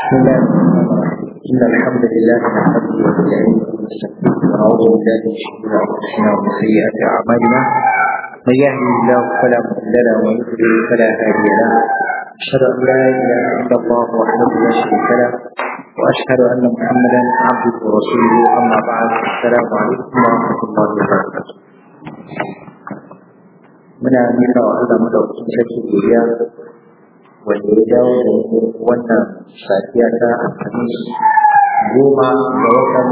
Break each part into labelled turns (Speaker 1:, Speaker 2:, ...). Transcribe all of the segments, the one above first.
Speaker 1: بسم الله الرحمن الرحيم إن الحمد لله نحمده ونستعينه ونستغفره ونعوذ بالله من شرور أنفسنا ومن سيئات أعمالنا من يهده الله فلا مضل له ومن يضلل فلا هادي له أشهد أن لا إله إلا الله وحده لا شريك له وأشهد أن محمدا عبده ورسوله أما بعد السلام عليكم ورحمة الله وبركاته muna nuna wa Allah madaukakin sarki godiya wanda ya dawo da mu wannan safiya ta alhamis goma ga watan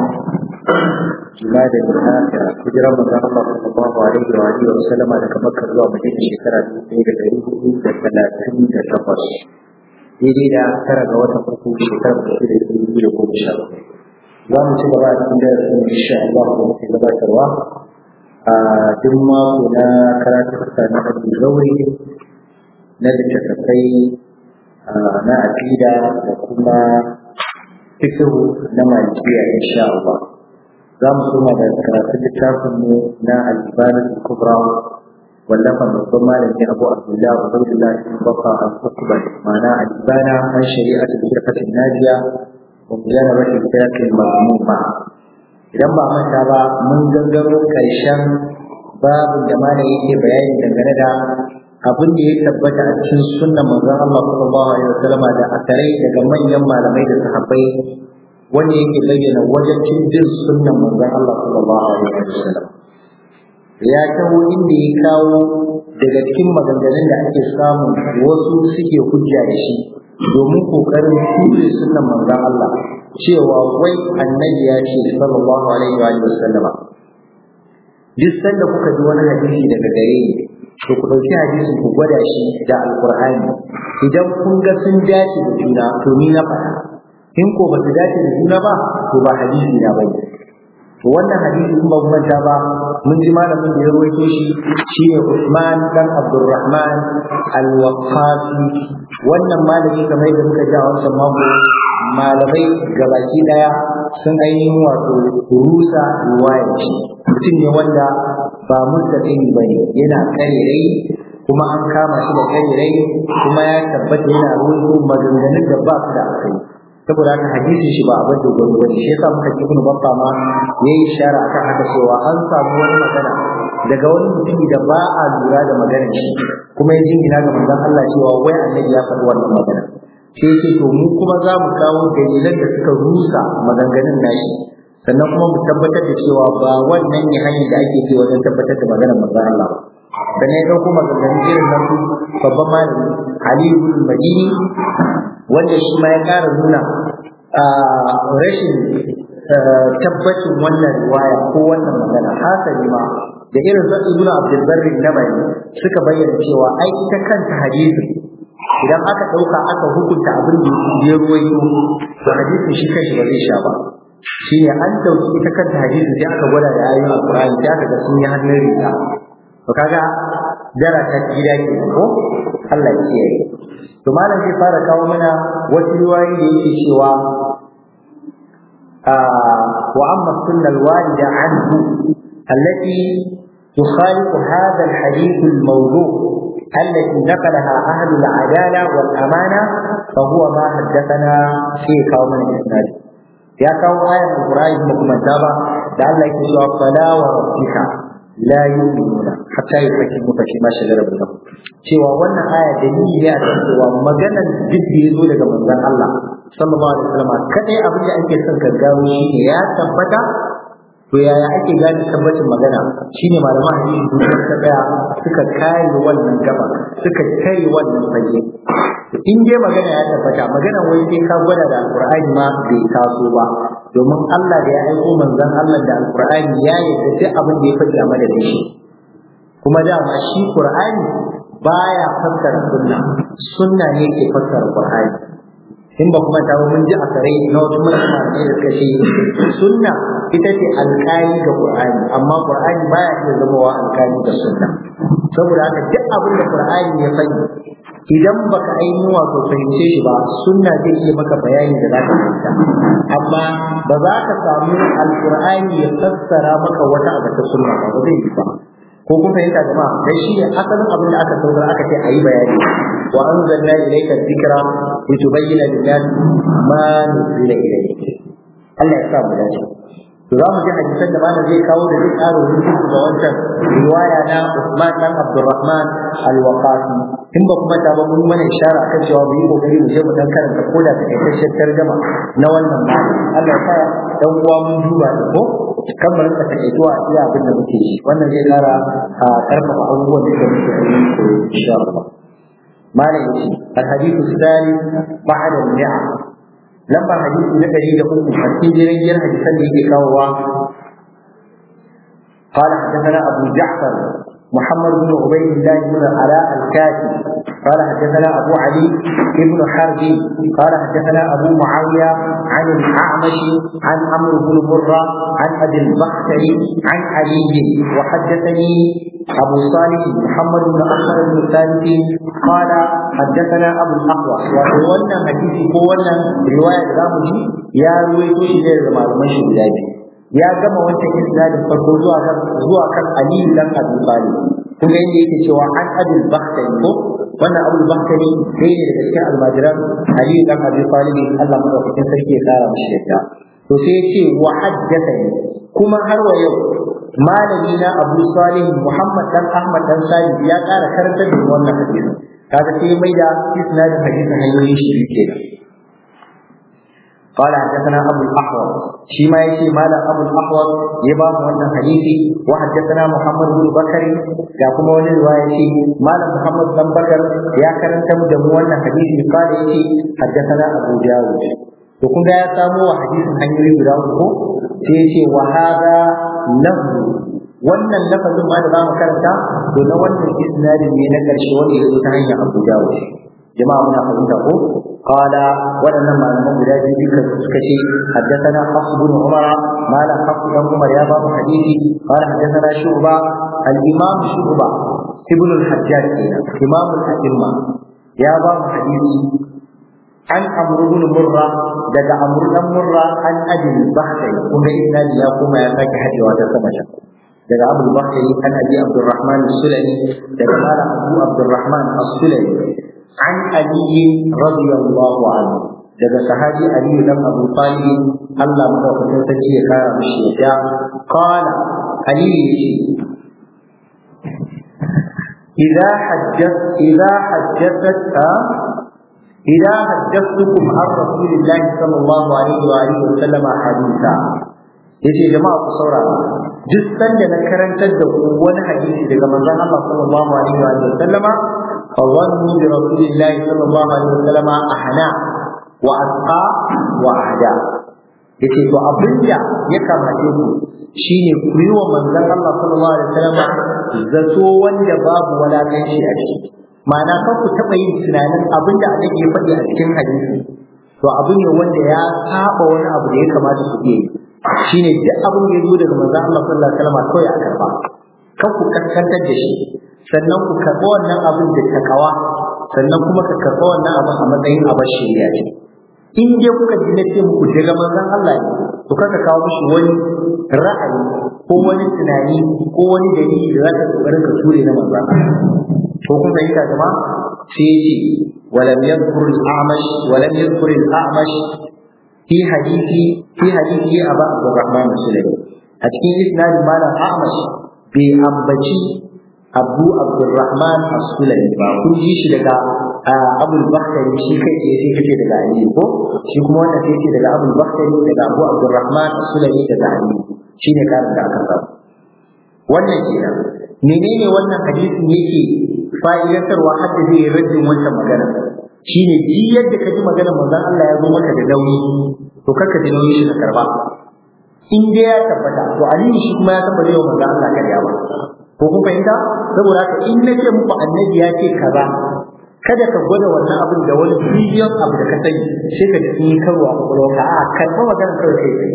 Speaker 1: juna da nuna da kujerar manzon Allah sallallahu alaihi wa alihi wa sallama daga Makka zuwa Madina shekara dubu ɗaya da ɗari hudu da talatin da takwas daidai da tara ga watan uku shekara dubu da dubu biyu da goma sha za mu ci gaba a cikin darasin insha Allah da muke gabatarwa a duk mako na karatuka na Abu Zauri na littattafai na aƙida da kuma fikihu na malikiya insha Allah za mu soma da karatun littafin mu na al-Ibadah al-Kubra wallafa babban malami Abu Abdullah Ubaydullah ibn Bakar al-Qutba ma'ana al-Ibana an shari'atu al-firqati najiya wa mujarrabati al-firqati al-mazmuma idan ba manta ba mun gangaro karshen babin da malami yake bayani dangane da abin da ya tabbata a cikin sunnan manzon Allah sallallahu alaihi wasallam da asarai daga manyan malamai da sahabbai wanda yake bayyana wajen bin sunnan manzon Allah sallallahu alaihi wasallam ya taho inda ya kawo daga cikin maganganun da ake samu wasu suke hujja da shi domin kokarin kure sunnan manzon Allah cewa wai annabi ya ce sallallahu alaihi wasallam duk sanda kuka ji wani hadisi daga gare ni to ku ɗauki hadisin ku gwada shi da alƙur'ani idan kun ga sun dace da juna to ni na faɗa in ko ba su dace da juna ba to ba hadisi na bane to wannan hadisi in ba ku manta ba mun ji malamin da ya rawaito shi shine Usman dan Abdurrahman al-Waqqafi wannan malami kamar yadda muka ji a wancan mako malamai gabaki daya sun ainihin wato rusa ruwaya ce mutum ne wanda ba mustaqim bane yana karerai kuma an kama shi da karerai kuma ya tabbata yana ruwaito maganganun da ba su da akai saboda haka hadisin shi ba a bar dogaro ba shi yasa muka ji ibnu babba ma yayi ishara akan haka cewa an samu wani magana daga wani mutumi da ba a lura da maganar shi kuma ya jingina ga manzon Allah cewa wai annabi ya faɗi wannan magana sai ce to mu kuma za mu kawo dalilan da suka rusa maganganun nashi sannan kuma mu tabbatar da cewa ba wannan ne hanyar da ake bi wajen tabbatar da maganar manzon Allah sannan ya ɗauko maganganun irin na su babban malami Ali ibn Madini wanda shi ma ya ƙara nuna rashin tabbacin wannan riwaya ko wannan magana hasali ma da irin su ibn Abdul Barri na bayani suka bayyana cewa ai ita kanta hadisi idan aka ɗauka aka hukunta abin da ya ruwaito to hadisin shi kanshi ba zai sha ba shi ne an dauki ita kanta hadisi sai aka gwada da ayoyin alqur'ani da aka ga sun yi hannun riga to kaga dara ta gida ke ko Allah ya kiyaye to malam zai fara kawo mana wasu riwayoyi da yake cewa wa amma sunnal walida anhu allati تخالف هذا الحديث الموضوع التي نقلها أهل العدالة والأمانة فهو ما حدثنا في قوم الإسناد يا قوم آية القرآن مكما تابع لعل يكتشف فلا وربك لا يؤمنون حتى يحكموك فيما شجر بينهم cewa wannan aya dalili ne a kan cewa maganar duk da ya zo daga manzon Allah sallallahu alaihi wasallam kadai abin da ake son ka gano shi ne ya tabbata to yaya ake gane tabbacin magana shine malaman hadisi duk suka tsaya suka kare wannan gaba suka kare wannan fage in dai magana ya tabbata magana wai sai ka gwada da alqur'ani ma bai taso ba domin Allah da ya aiko manzon Allah da alqur'ani ya yarda duk abin da ya faɗi a madadin shi kuma dama shi qur'ani baya fassara sunna sunna ne ke fassara qur'ani in ba kuma tawo mun ji a kare na wasu mutane da suka ce sunna ita ce alƙali ga qur'ani amma qur'ani baya iya zama wa alƙali ga sunna saboda haka duk abin da qur'ani ya faɗi idan baka ainihin wato fahimce shi ba sunna zai iya maka bayani da za ka fahimta amma ba za ka samu alqur'ani ya fassara maka wata abu ta sunna ba ba zai yi ba ko kun fahimta jama'a dai shi ne asalin abin da aka saukar aka ce a yi bayani wa anzalna ilayka dhikra litubayyana lin-nas ma nuzila ilayk Allah ya sa mu dace to za mu ji hadisan da malam zai kawo da zai ƙara rubutu ga wancan riwaya na Usman dan Abdurrahman al-Waqafi in ba kuma ta ba mun mana ishara akan cewa mu yi kokari mu je mu dan karanta ko da takaitaccen tarjuma na wannan malam Allah ya sa dan uwa mun duba da ko kan mu rinka takaituwa a iya abin da muke yi wannan zai ƙara karfafa abubuwan da muke yi insha Allah malam yace al-hadithu الثالث بعد النعم lamba hadisi na ɗari da uku a cikin jirgin hadisan da yake kawowa قال حدثنا أبو جعفر محمد بن عبيد الله بن علاء الكاتب قال حدثنا أبو علي بن حرب قال حدثنا أبو معاوية عن الأعمش عن عمرو بن مرة عن أبي البختري عن علي وحدثني أبو صالح محمد بن أحمد بن ثابت قال حدثنا أبو الأحوص وقولنا حديثي قولنا رواية رامجي يا رويتو شيء زمان مشي بلاجي ya gama wancan isnadin farko zuwa kan zuwa kan Ali dan Abi Talib kun ga inda yake cewa an Abul Bakhtari ko wannan Abul Bakhtari sai ne daga cikin almajiran Ali dan Abi Talib Allah madaukakin sarki ya kara mishi yadda to sai ya ce wa haddathani kuma har wa yau malami na Abu Salih Muhammad dan Ahmad dan Salih ya kara karantar da wannan hadisi kaga sai mai da isnadin hadisin hanyoyin shi kenan قال حدثنا ابو الاحوص شيما يشي مال ابو الاحوص يبا wannan hadisi وحدثنا محمد بن بكر ya kuma wani riwaya ce malam Muhammad dan Bakar ya karanta mu da mu wannan hadisi kale yace haddathana Abu Dawud to kun ga ya samu wa hadisin hanyoyi guda uku sai yace wa hada lahu wannan lafazin ma da zamu karanta to na wannan isnadin ne na karshe wanda ya zo ta hanyar Abu Dawud jama'a muna fahimta ko قال ولنا ما لم يراد ذكر سكتي حدثنا حفص بن عمر ما لا حفص بن عمر يا باب حديثي قال حدثنا شعبة الإمام شعبة ابن الحجاج إمام الأئمة يا باب حديثي عن عمرو بن مرة daga عمرو بن مرة عن أبي البختري كن إذن يا قوم يا فاك حدي وهذا سمجا daga Abu Bakari an Abi Abdurrahman Sulami daga Malam Abu Abdurrahman As-Sulami عن علي رضي الله عنه daga sahabi Ali dan Abu Talib Allah madaukakin sarki ya kara mishi ya qala Ali yace idza hajjat idza hajjatat idza hajjatukum an rasulillahi sallallahu alaihi wa alihi wa sallam haditha yace jama'a ku saurara duk sanda na karantar da ku wani hadisi daga manzon Allah sallallahu alaihi wa sallama فظنوا برسول الله صلى الله عليه وسلم أحنا وأتقى وأهدى yace to abinda ya kamace ku shine ku yi wa manzon Allah sallallahu alaihi wasallam zato wanda babu walakanci a ciki ma'ana kan ku taɓa yin tunanin abinda annabi ya faɗi a cikin hadisi to abu ne wanda ya saba wani abu da ya kamata ku yi shine duk abin da ya zo daga manzon Allah sallallahu alaihi wasallam kawai a karba kan ku kaskantar da shi sannan ku karɓi wannan abin da takawa sannan kuma ka karɓi wannan abin a matsayin abin shirya ce in dai kuka ji na ce muku daga manzon Allah ne to kaka kawo mishi wani ra'ayi ko wani tunani ko wani dalili da za ka kokarin ka ture na manzon Allah ko kun fahimta jama'a sai ya ce ولم يذكر الأعمش ولم يذكر الأعمش في حديث في حديث أبا عبد الرحمن السلمي أتكين إسناد مال الأعمش بأنبتي abu abdurrahman as-sulami ba kun ji shi daga abul bakhtari shi kai ce sai kace daga ali ko shi kuma wannan sai ce daga abul bakhtari daga abu abdurrahman as-sulami daga ali shine karin da aka samu wannan kenan menene wannan hadisin yake fa'idantarwa har da zai rajin wancan magana shine ji yadda ka ji maganar manzon Allah ya zo maka da nauyi to kaka ji nauyi shi ka karba in dai ya tabbata to ali shi kuma ya tabbata yau manzon Allah kariya ba ko kun fahimta saboda haka in na ce muku annabi ya ce kaza kada ka gwada wannan abin da wani bidiyon abu da ka sani sai ka ji yi karwa kwakwalwa a karɓa magana kawai kai kai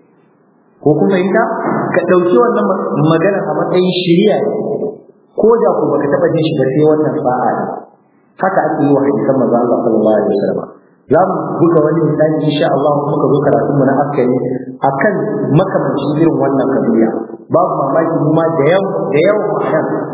Speaker 1: ko kun fahimta ka ɗauki wannan magana a matsayin shiriya ne ko da ku baka taɓa jin shi ba sai wannan sa'a ne haka ake yi wa hadisan manzo Allah sallallahu alaihi wasallam za mu buga wani misali insha Allah muka zo karatun mu na askari akan makamancin irin wannan kabiya babu mamaki mu ma da yau da yau nan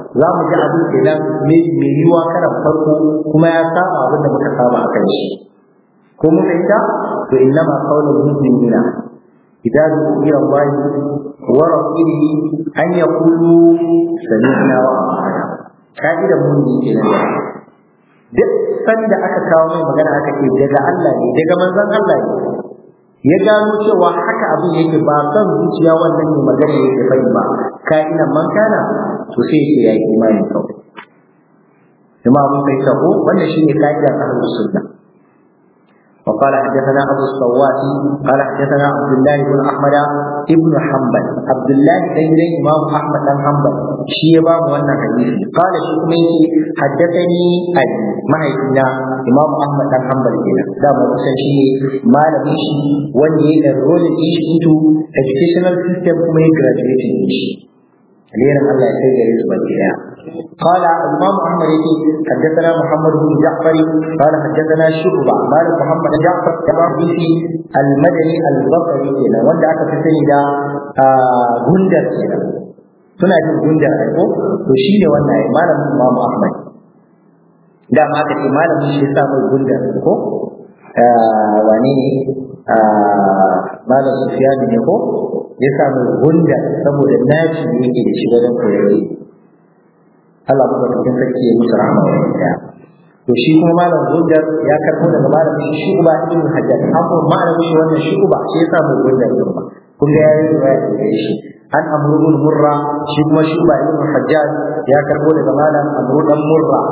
Speaker 1: za mu ji abin kenan mai yiwuwa karan farko kuma ya saba abin da muka saba a kan shi ko mun fahimta to innama qawlul mu'minina idza du'a Allah wa rasulihi an yaqulu sami'na wa ata'na kaida mu'min kenan duk sanda aka kawo mai magana aka ce daga Allah ne daga manzon Allah ne ya gano cewa haka abin yake ba son zuciya wannan ne magana yake bai ba ka'ina man kana to sai yake yayi imani kawai jama'a mun kai sabo wannan shine ka'idar ahlus sunna وقال حدثنا ابو الصواتي قال حدثنا عبد الله بن احمد ابن حنبل عبد الله بن امام احمد بن حنبل شي باب wannan hadisi قال shi kuma yace حدثني ابي mahaifina imam ahmad dan hanbal kenan da mu san shi malamin shi wanda ya enroll shi into educational system kuma ya graduate shi alherin Allah ya kai gare su baki daya قال الإمام أحمد يقول حدثنا محمد بن جعفر قال حدثنا شعبة قال محمد جعفر كمان في المدني البصري كنا وند أكا في سنة غندر كنا suna jin gundar aiko to shi ne wannan malamin Imam Ahmad da ma aka ce malamin shi ya mai gundar ko wane ne malam Sufyan ne ko ya samu gundar saboda naci ne yake da shi wajen koyarwa Allah kuma cikin sarki ya musu rahama wa daya to shi kuma malam Gundar ya karbo daga malam shi Shu'ba ibn Hajjaj amma malam shi wannan Shu'ba shi yasa mu Gundar din ba kun ga yayi riwaya da shi an Amr ibn Murra shi kuma Shu'ba ibn Hajjaj ya karbo daga malam Amr dan Murra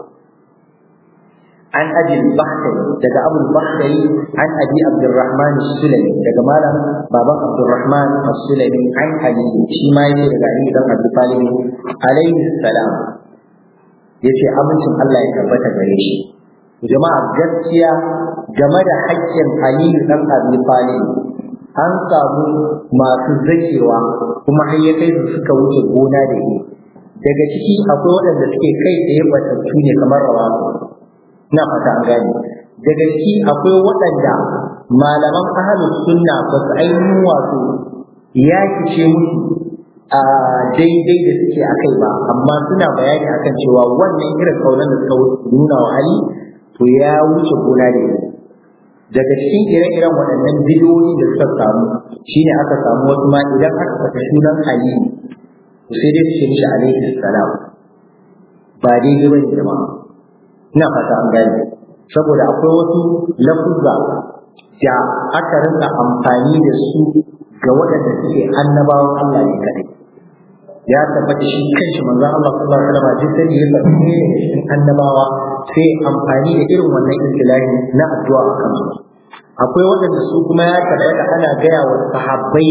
Speaker 1: an abi al-Bakhtari daga Abu al-Bakhtari an Abi Abdurrahman as-Sulami daga malam baban Abdurrahman as-Sulami an Ali shi ma yake daga Ali dan Abi Talib alaihi salam yace abincin Allah ya tabbata gare shi jama'a gaskiya game da haƙƙin Ali dan Abi Talib an samu masu zakewa kuma har ya kai su suka wuce gona da ni daga ciki akwai waɗanda suke kai tsaye batattu ne kamar rawa ina fata an gane daga ciki akwai waɗanda malaman ahalus sunna ba su ainihin wato ya kice musu a daidai da suke a kai ba amma suna bayani akan cewa wannan irin kaunar da suka nuna wa Ali to ya wuce gona da ni daga cikin ire-iren waɗannan bidiyoyi da suka samu shine aka samu wasu ma idan aka fata sunan Ali sai dai su ce mishi alaihi salam ba daidai bane jama'a ina fata an gane saboda akwai wasu lafuzza da aka rinka amfani da su ga waɗanda suke annabawan Allah ne kadai ya tabbata shi kanshi manzon Allah sallallahu alaihi wasallam duk sai ya faɗi ne cikin annabawa sai amfani da irin wannan istilahi na addu'a a kansu akwai waɗanda su kuma ya tabbata ana gaya wa sahabbai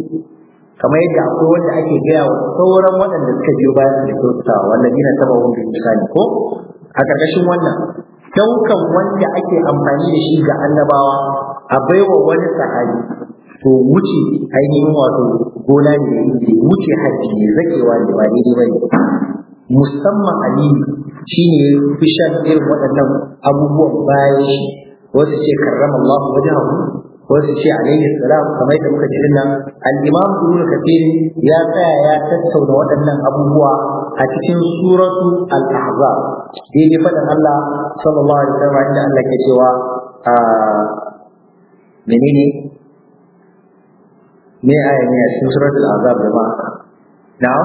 Speaker 1: kamar yadda akwai wanda ake gaya wa sauran waɗanda suka biyo bayan da kyautatawa wanda dina taba wanda misali ko a ƙarƙashin wannan daukan wanda ake amfani da shi ga annabawa a baiwa wani sahabi to wuce ainihin wato gona ne da wuce hajji ne zakewa ne ba daidai ba ne musamman aliyu shi ne fi shan irin waɗannan abubuwan bayan shi wasu ce karrama Allah wajahu wasu ce alaihi salam kamar yadda muka ji nan al-imam ibn kathir ya tsaya ya tattauna waɗannan abubuwa a cikin suratu al-ahzab daidai faɗin Allah sallallahu alaihi wasallam inda Allah ke cewa a menene me aya ne a cikin suratul ahzab jama'a na'am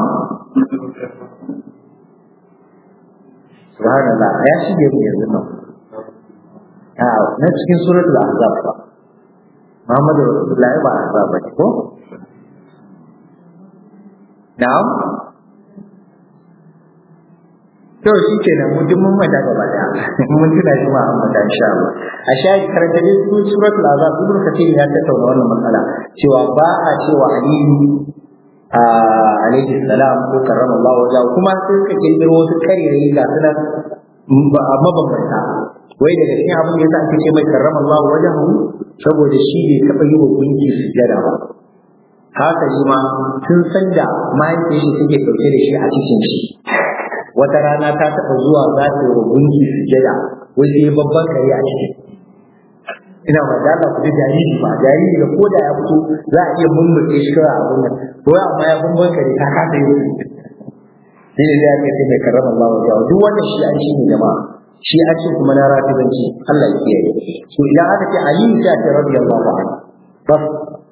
Speaker 1: subhanallah ya shige mu yanzu nan a na cikin suratul ahzab ba Muhammadu Rasulullahi ba ahzab ba ko na'am to shi ke nan mutum mun mata gaba daya mun tuna shi ma an mata insha Allah a shayi karanta dai su suratul azab ibn kathir ya tattauna wannan matsala cewa ba a cewa aliyu alaihi salam ko karrama Allah wajahu kuma sai suka kirkiro wasu karerai ga suna mabambanta wai daga cikin abin da yasa ake ce mai karrama Allah wajahu saboda shi bai taɓa yi wa gunki sujjada ba haka shi ma tun san da mahaifiyar shi take ɗauke da shi a cikin shi wata rana ta taɓa zuwa za ta yi wa gunki sujjada wai sai babban kare a cikin ina ba da Allah ku ji jariri ba jariri da koda ya fito za a iya mummuke shi kawai abin nan ko amma ya bambam kare ta kasa yi sai da ya kai mai karrama Allah wa jawo duk wannan shi an ne jama'a shi an ce kuma na rafidanci Allah ya kiyaye so idan aka ce Ali ya ce radiyallahu anhu bas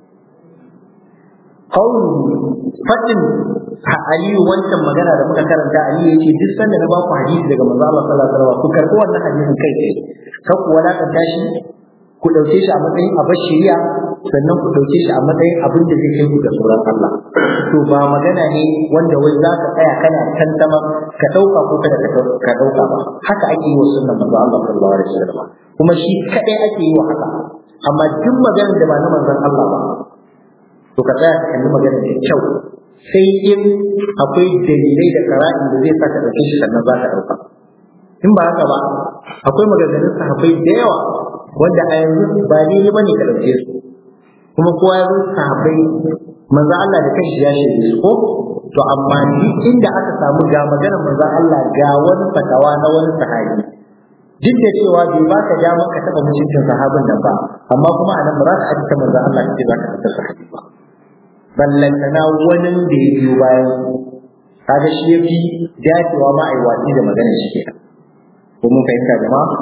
Speaker 1: qawlu fadin Ali wancan magana da muka karanta Ali ya ce duk sanda na ba ku hadisi daga manzo Allah sallallahu alaihi wasallam ku karɓi wannan hadisin kai tsaye kar ku wadakanta shi ku ɗauke shi a matsayin abin shari'a sannan ku ɗauke shi a matsayin abin da zai kai ku da tsoron Allah to ba magana ne wanda wai za ka tsaya kana tantama ka ɗauka ko kada ka ɗauka ba haka ake yi wa sunnan manzo Allah sallallahu alaihi wasallam kuma shi kadai ake yi wa haka amma duk maganar da ba na manzon Allah ba to ka tsaya ka kalli maganar da kyau sai in akwai dalilai da qara'in da zai saka ɗauke shi sannan za ka ɗauka in ba haka ba akwai maganganun sahabbai da yawa wanda a yanzu ba daidai bane ka ɗauke su kuma kowa ya zo sahabbai manzo Allah da kanshi ya shaide su ko to amma duk inda aka samu ga magana manzo Allah ga wani fatawa na wani sahabi duk da cewa bai ba ka damar ka taɓa mutuncin sahabin nan ba amma kuma a nan ba za ka ajiye manzo Allah ka ce za ka taɓa sahabi ba ballantana wani da ya biyo bayan kaga shi ya fi dacewa ma a yi watsi da maganar shi kenan ko mun fahimta jama'a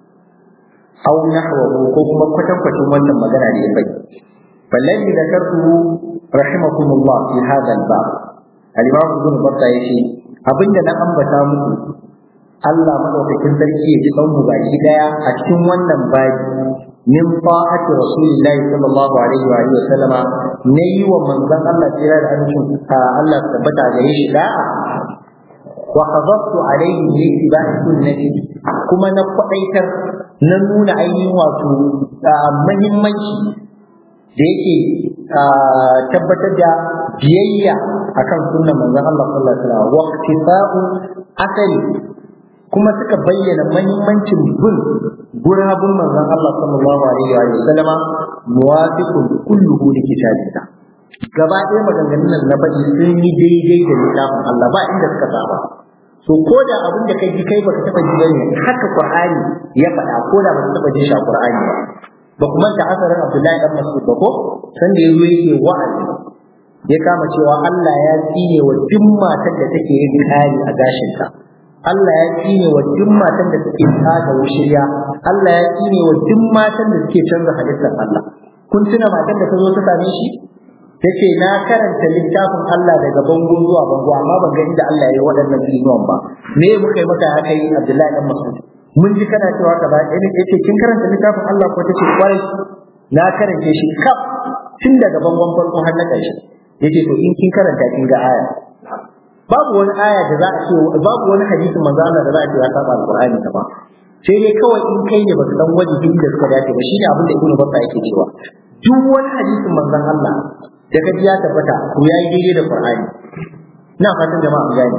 Speaker 1: aw nahwahu ko kuma kwatankwacin wannan magana da ya bai فالذي ذكرته رحمكم الله في هذا الباب الإمام ابن بطة يشي abinda na ambata muku Allah madaukakin sarki ya ji mu baki daya a cikin wannan babi min ta'ati rasulillahi sallallahu alaihi wa alihi wasallama ne yi wa manzon Allah tsira da amincin Allah tabbata gare shi da'a wa qadaftu alaihi bi ittiba'i sunnati kuma na kwadaitar na nuna ainihin wato muhimmanci da yake tabbatar da biyayya akan sunnan manzon Allah sallallahu alaihi wasallam wa ittifa'u asali kuma suka bayyana muhimmancin bin gurabun manzon Allah sallallahu alaihi wa sallama muwafiqun kulluhu li kitabillah gaba ɗaya maganganun nan na faɗi sun yi daidai da littafin Allah ba inda suka saba so ko da abin da kai ji kai baka taba ji bane haka Qur'ani ya faɗa ko da baka taba ji shi a Qur'ani ba ba kuma ta asarin Abdullahi dan Mas'ud ba ko san da yazo yake wa'azi ya kama cewa Allah ya tsine wa duk matar da take yin kari a gashinta Allah ya tsine wa duk matan da suke tsaga wushirya Allah ya tsine wa duk matan da suke canza halittar Allah kun tuna matan da ta zo ta same shi yace na karanta littafin Allah daga bango zuwa bango amma ban ga inda Allah ya yi waɗannan tsinuwan ba me muka yi maka haka yi Abdullahi dan Mas'ud mun ji kana cewa ka ba yace yace kin karanta littafin Allah ko tace kwarai na karance shi kaf tun daga bangon farko har na ƙarshe yace to in kin karanta kin ga aya babu wani aya da za a ce babu wani hadisin manzo Allah da za a ce ya saba alqur'ani ta ba sai dai kawai in kai ne baka san wajibi da suka dace ba shine abin da Ibn Battah yake cewa duk wani hadisin manzon Allah da ka ya tabbata ko yayi daidai da Qur'ani ina fatan jama'a an gane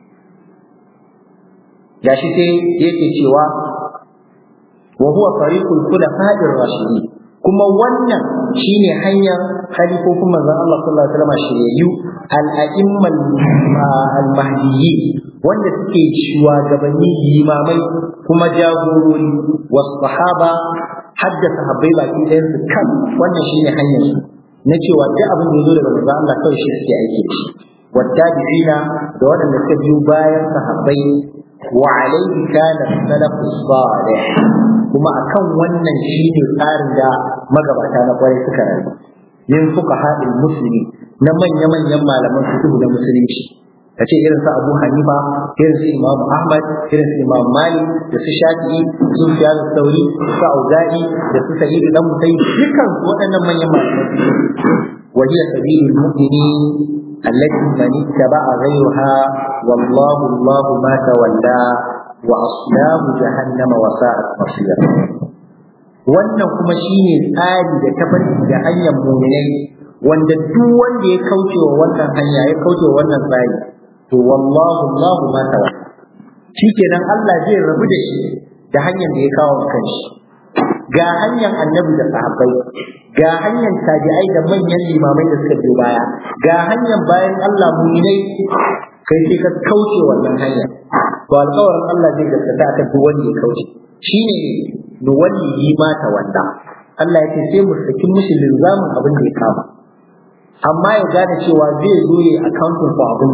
Speaker 1: gashi sai yake cewa wa huwa tariqul khulafa'ir rashidin kuma wannan shine hanyar khalifofin manzon Allah sallallahu alaihi wasallam shiryayyu al-a'immal al-mahdiyyi wanda suke shugabanni limamai kuma jagorori was sahaba hadda sahabbai baki ɗayan su kan wannan shine hanyar su na cewa duk abin da ya zo daga manzon Allah kawai shi suke aiki da shi wattabi'ina da waɗanda suka biyo bayan sahabbai wa alaihi kana salafus salih kuma akan wannan shine tsarin da magabata na kwarai suka rayu yin fuka haɗin musulmi na manya-manyan malaman fiqh na musulunci ka ce irin su Abu Hanifa irin su Imam Ahmad irin su Imam Malik da su Shafi'i su Sufyan Thauri su Auza'i da su Sa'id dan Musayyib dukkan waɗannan manyan malaman wa hiya sabilul mu'minin التي من اتبع غيرها والله الله ما تولى وأصلاب جهنم وساءت مصيرا wannan kuma shine tsari da tafarki da hanyar muminai wanda duk wanda ya kauce wa wannan hanya ya kauce wa wannan tsari to wallahu Allahu ma tawa shikenan Allah zai rabu da shi da hanyar da ya kawo kanshi ga hanyar annabi da sahabbai ga hanyar tabi'ai da manyan limamai da suka biyo baya ga hanyar bayan Allah muminai kai sai ka kauce wannan hanya to alƙawarin Allah zai gaskata akan duk wanda ya kauce shine nuwalli yi mata wanda Allah ya ce sai mu saki mishi linzamin abin da ya kama amma ya gane cewa zai zo ya accounting for abin da ya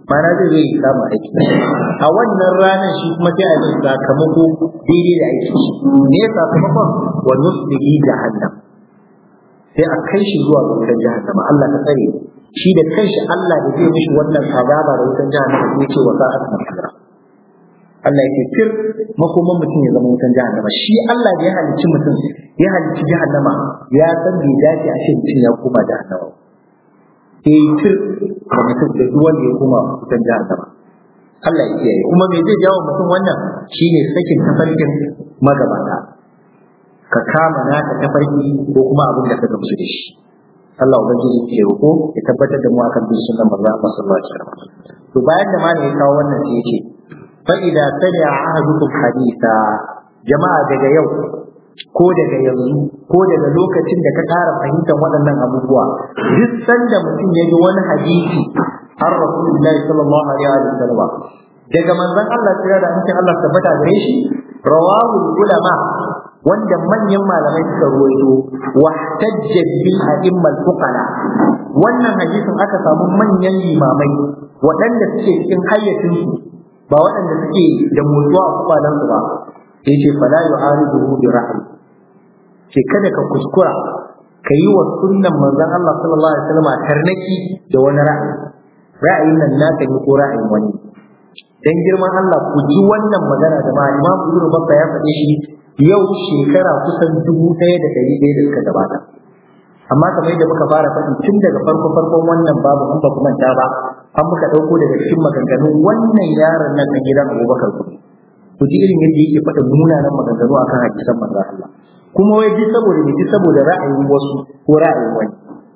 Speaker 1: mana zai zai samu aiki a wannan ranar shi kuma sai a yi sakamako daidai da aiki ne sakamakon wa nusbihi jahannam sai a kai shi zuwa ga wutar jahannama Allah ta tsare shi da kanshi Allah da zai mishi wannan azaba da wutar jahannama sai ce wa sa'at masira Allah yake fir makoman mutum ya zama wutan jahannama shi Allah da ya halicci mutum ya halicci jahannama ya san bai dace a ce mutum ya koma jahannama sai fir da mutum da duk wanda ya koma wutan jahannama Allah ya kiyaye kuma me zai jawo mutum wannan shine sakin tafarkin magabata ka kama naka tafarki ko kuma abin da ka gamsu da shi Allah ubangiji ke roko ya tabbatar da mu akan bin sunnan manzo Allah sallallahu alaihi wasallam to bayan da malami ya kawo wannan sai yace fa idza sami'a ahadukum haditha jama'a daga yau ko daga yanzu ko daga lokacin da ka ƙara fahimtar waɗannan abubuwa duk sanda mutum ya ji wani hadisi har rasulullahi sallallahu alaihi wa sallam daga manzon Allah tsira da hancin Allah tabbata gare shi rawahu ulama wanda manyan malamai suka ruwaito wa tajja bi a'immal fuqara wannan hadisin aka samu manyan limamai waɗanda suke cikin hayyacin su ba waɗanda suke da motsuwa a kwalan su ba yace fala yu'aridu bi ra'yi ke kada ka kuskura ka yi wa sunnan manzon Allah sallallahu alaihi wasallam tarnaki da wani ra'ayi ra'ayin nan naka ne ko ra'ayin wani dan girman Allah ku ji wannan magana da ma Imam Ibn Bakka ya faɗe shi yau shekara kusan dubu ɗaya da ɗari ɗaya da suka gabata amma kamar yadda muka fara faɗi tun daga farko farkon wannan babu an ba manta ba an muka ɗauko daga cikin maganganun wannan yaron nan na gidan Abubakar ku ku ji irin yadda yake faɗa munanan maganganu akan hadisan manzon Allah kuma wai ji saboda ne ji saboda ra'ayin wasu ko ra'ayin wani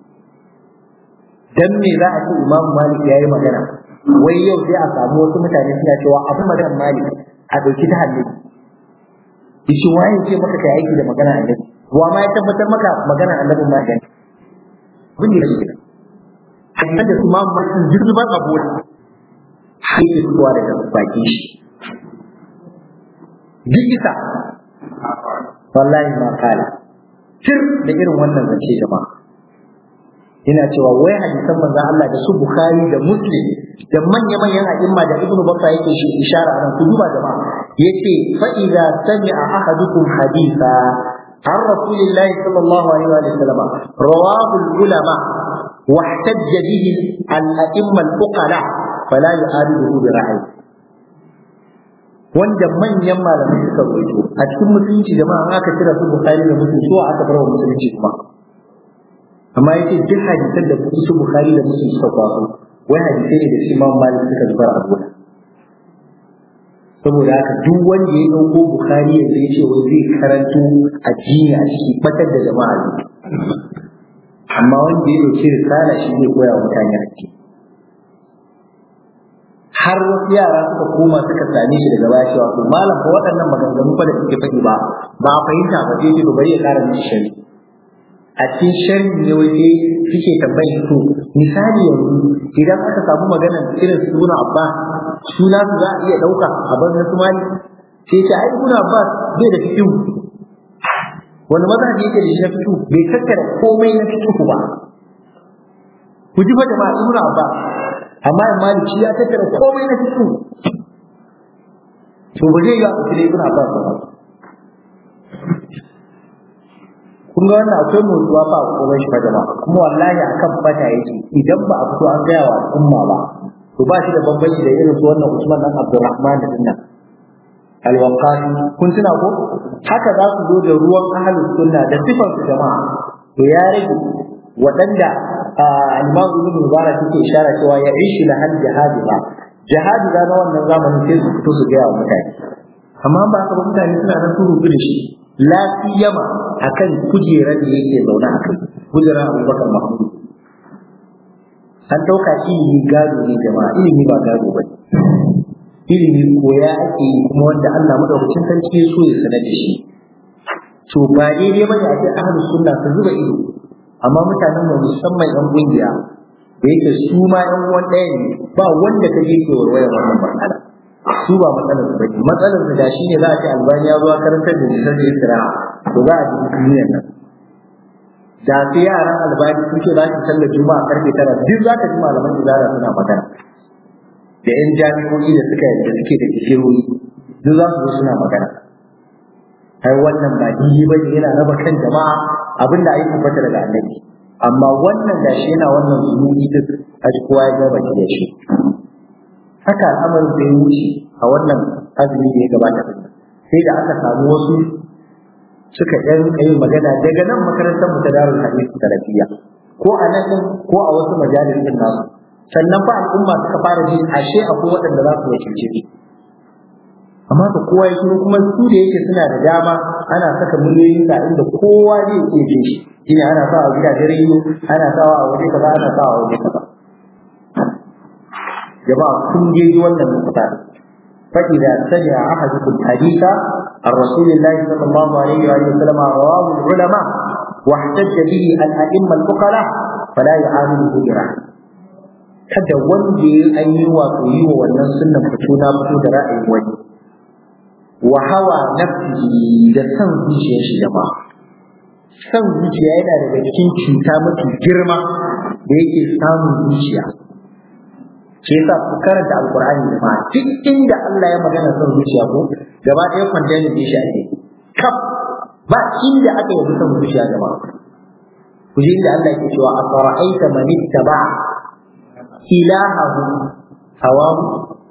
Speaker 1: dan me za a ce Imam Malik yayi magana wai yau sai a samu wasu mutane suna cewa abu maganar Malik a dauki ta hannu yace waye ce maka kai aiki da magana annabi wa ma ya tabbatar maka magana annabi ma dan bin da shi hadisan da Imam Malik jirban abu sai ke fitowa daga baki shi duk isa wallahi ma kala tir da irin wannan zance jama'a ina cewa wai hadisan manzon Allah da su Bukhari da Muslim da manya manyan a'imma da Ibn Bakka yake shi ishara nan ku duba jama'a yace fa idza sami'a ahadukum haditha عن رسول الله صلى الله عليه وسلم رواه العلماء واحتج به الأئمة الفقهاء فلا يعارضه برأيه wanda manyan malamai suka rubuto a cikin musulunci jama'a aka kira su bukhari da muslim so aka bar wa musulunci kuma amma yace duk hadisan da su bukhari da muslim suka kwaso wai hadisai ne da shi imam malik suka zubar a gona saboda haka duk wanda ya dauko bukhari yanzu ya ce wai zai karanto addini a ciki batar da jama'a ne amma wanda ya dauki risala shi zai koya wa mutane addini har wasu yara suka koma suka same shi daga baya cewa to malam ko waɗannan maganganu fa da suke faɗi ba ba a fahimta ba sai ce to bari ya ƙara mishi shari a cikin shari ne wai sai suke tambayi to misali yanzu idan aka samu magana irin suna abba suna su za a iya ɗauka a banzan su mali sai ce ai suna abba bai da fikihu wani mazhabi yake da shi na fikihu bai tattara komai na fikihu ba ku ji fa jama'a ibnu abbas amma in maliki ya tattara komai na fito to ba zai yi a cikin ibn abbas ba kun ga wannan akwai motsuwa ba ko bai shi fa jama'a kuma wallahi akan bata yake idan ba a fito an gaya wa al'umma ba to ba shi da bambanci da irin su wannan Usman dan Abdurrahman da dinnan alwaqati kun tuna ko haka za su zo da ruwan ahlus sunna da sifar su jama'a to ya rage waɗanda al-Imam Ibn Mubarak yake ishara cewa ya ishi la hal jihadi ba jihadi da na wannan zamanin sai su fito su gaya wa mutane amma ba ka ba mutane suna nan su rubu da shi la siyama akan kujerar da yake zaune a kai kujerar Abubakar Mahmud an dauka ilimi gado ne jama'a ilimi ba gado ba ilimi koya ake yi kuma wanda Allah madaukakin sarki ya so ya sanar da shi to ba daidai bane a ce ahlus sunna su zuba ido amma mutanen mu musamman yan kungiya da yake su ma yan uwan ɗaya ne ba wanda ta je ke warware wannan matsala su ba matsalar su bace matsalar su da shi ne za a ce albani ya zo a karantar da nisan da isra to za a ji duniyar nan da su yaran albani sun ce za su sallar juma'a karfe tara duk za ka ji malaman izara suna magana da yan jami'o'i da suka da suke da digirori duk za su zo suna magana ai wannan ba daidai bane yana raba kan jama'a abinda ai tabbata daga annabi amma wannan da shi yana wannan zunubi duk a kowa ya gaba da shi haka al'amarin da ya wuce a wannan azumi da ya gabata sai da aka samu wasu suka ɗan yin magana daga nan makarantar mu ta darul hadith salafiya ko a nan din ko a wasu majalisin nasu sannan fa al'umma suka fara jin ashe akwai waɗanda za su wakilce su amma da kowa ya shiru kuma su da yake suna da dama ana saka miliyoyin sa inda kowa zai iya jin shi shine ana sawa a gidajen rediyo ana sawa a waje kaza ana sawa a waje kaza jama'a kun je wannan nukuta فإذا سمع أحدكم حديثا عن رسول الله صلى الله عليه وآله وسلم رواه العلماء واحتج به الأئمة الفقراء فلا يعامله برحمة kada wanda ya an yi wato yi wa wannan sunnan fito na fito da ra'ayin wani wa hawa nafsihi da san zuciyar shi jama'a san zuciya yana daga cikin cuta mafi girma da yake samun zuciya shi yasa ku karanta alqur'ani da ma duk inda Allah ya magana son zuciya ko gaba ɗaya kwantani ne shi ake kaf ba inda aka yi son zuciya gaba ku ji inda Allah yake cewa afara'aita man ittaba ilahahu hawahu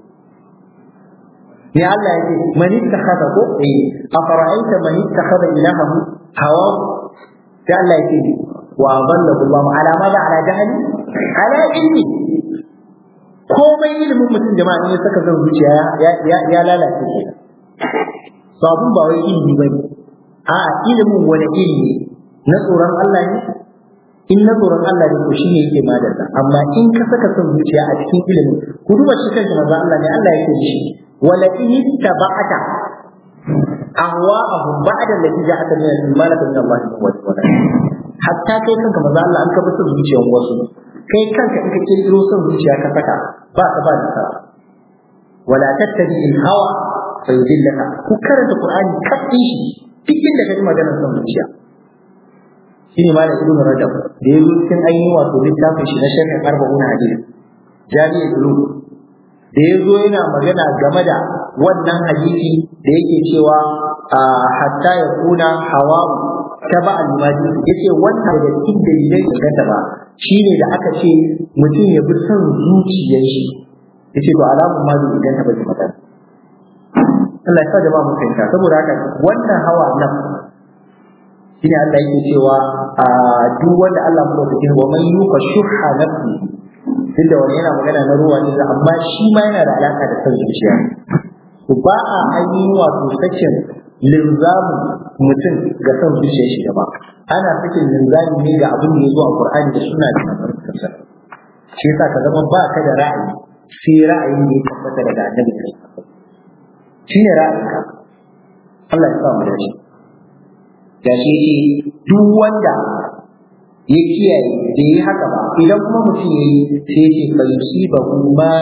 Speaker 1: ne Allah yake man ittakhadha ko eh afara'aita man ittakhadha ilahahu hawahu sai Allah yake wa adallahu Allah ala ma ala jahli ala ilmi komai ilimin mutum jama'a ne saka zan zuciya ya lalace shi sabon ba wai ilimi bane a ilimin wani ilimi na tsoron Allah ne in na tsoron Allah ne ko shine yake madalla amma in ka saka son zuciya a cikin ilimin ku duba shi kanka manzo Allah ne Allah yake shi wala in tabata ahwa'ahum ba'da allati ja'aka min al-malaka min Allah wa hatta kai kanka manzo Allah an ka bi son zuciyar wasu kai kanka in ka kirkiro son zuciya ka saka ba ka ba nasara wala tattabi al hawa fa yudillaka ku karanta qur'ani kafin shi duk inda ka ji maganar son zuciya shine malam ibn rajab da yazo cikin ainihin wato littafin shi na sharhin arba'una hadisi jami'i dulu da yazo yana magana game da wannan hadisi da yake cewa hatta ya kuna hawa taba al-madi yace wannan da cikin dalilai da ba shine da aka ce mutum ya bi son zuciyar shi yace to alamun ma zai idan ta bai magana Allah ya sa jama'a mu fahimta saboda haka wannan hawa nan shine Allah yake cewa a duk wanda Allah mu dauke wa man yuka shuha nafsi duk da wani yana magana na ruwa ne amma shi ma yana da alaka da son zuciya to ba a ainihin wato sakin linzamin mutum ga son zuciyar shi gaba ana sakin linzami ne ga abin da ya zo a Qur'ani da suna da albarkarsa shi yasa ka zama ba ka da ra'ayi sai ra'ayin da ya tabbata daga annabi shi ne ra'ayinka Allah ya sa mu da shi da shi ce duk wanda ya kiyaye da yi haka ba idan kuma mutum ya yi sai ce fa yusibahu ma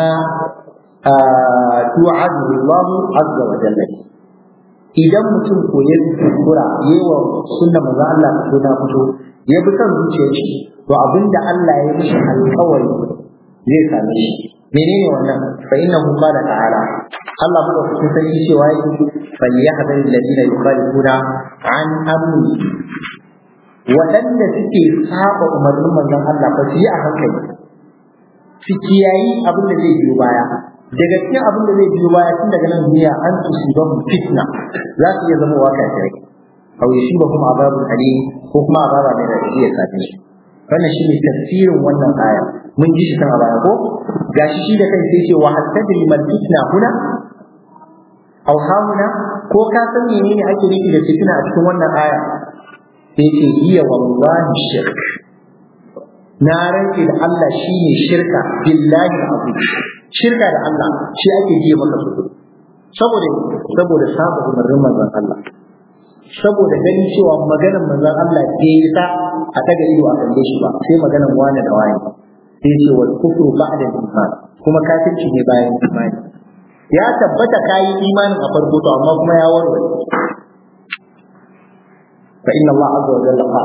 Speaker 1: tu'adu Allah azza wa jalla idan mutum ko ya kura yawa sunna manzo Allah ko na fito ya bi kan zuciyar shi to abinda Allah ya mishi alƙawari zai same shi menene wannan fa innahu qala ta'ala Allah mu da sarki cewa yake falyahdhar alladhina yukhalifuna an amri waɗanda suke saba umarnin manzon Allah ba su yi a hankali su kiyayi abin da zai biyo baya daga cikin abin da zai biyo baya tun daga nan duniya an tusiban fitna za su iya zama wa kafirai aw yusibakum azabun alim ko kuma azaba mai radadi ya same shi wannan shine tafsirin wannan aya mun ji shi kan a baya ko gashi shi da kai sai ce wa hattadri mal fitna huna aw hamuna ko ka san menene ake nufi da fitna a cikin wannan aya sai ce hiya wallahi shirk na rantse da Allah shine shirka billahi azim shirka da Allah shi ake ji maka su saboda saboda saba umarnin manzon Allah saboda ganin cewa maganar manzon Allah bai yi ta a daga ido a kalle shi ba sai maganar wani da wani sai ce wal kufru ba'da iman kuma kafirci ne bayan imani ya tabbata kayi imanin a farko to amma kuma ya warware fa inna Allah azza wa jalla qala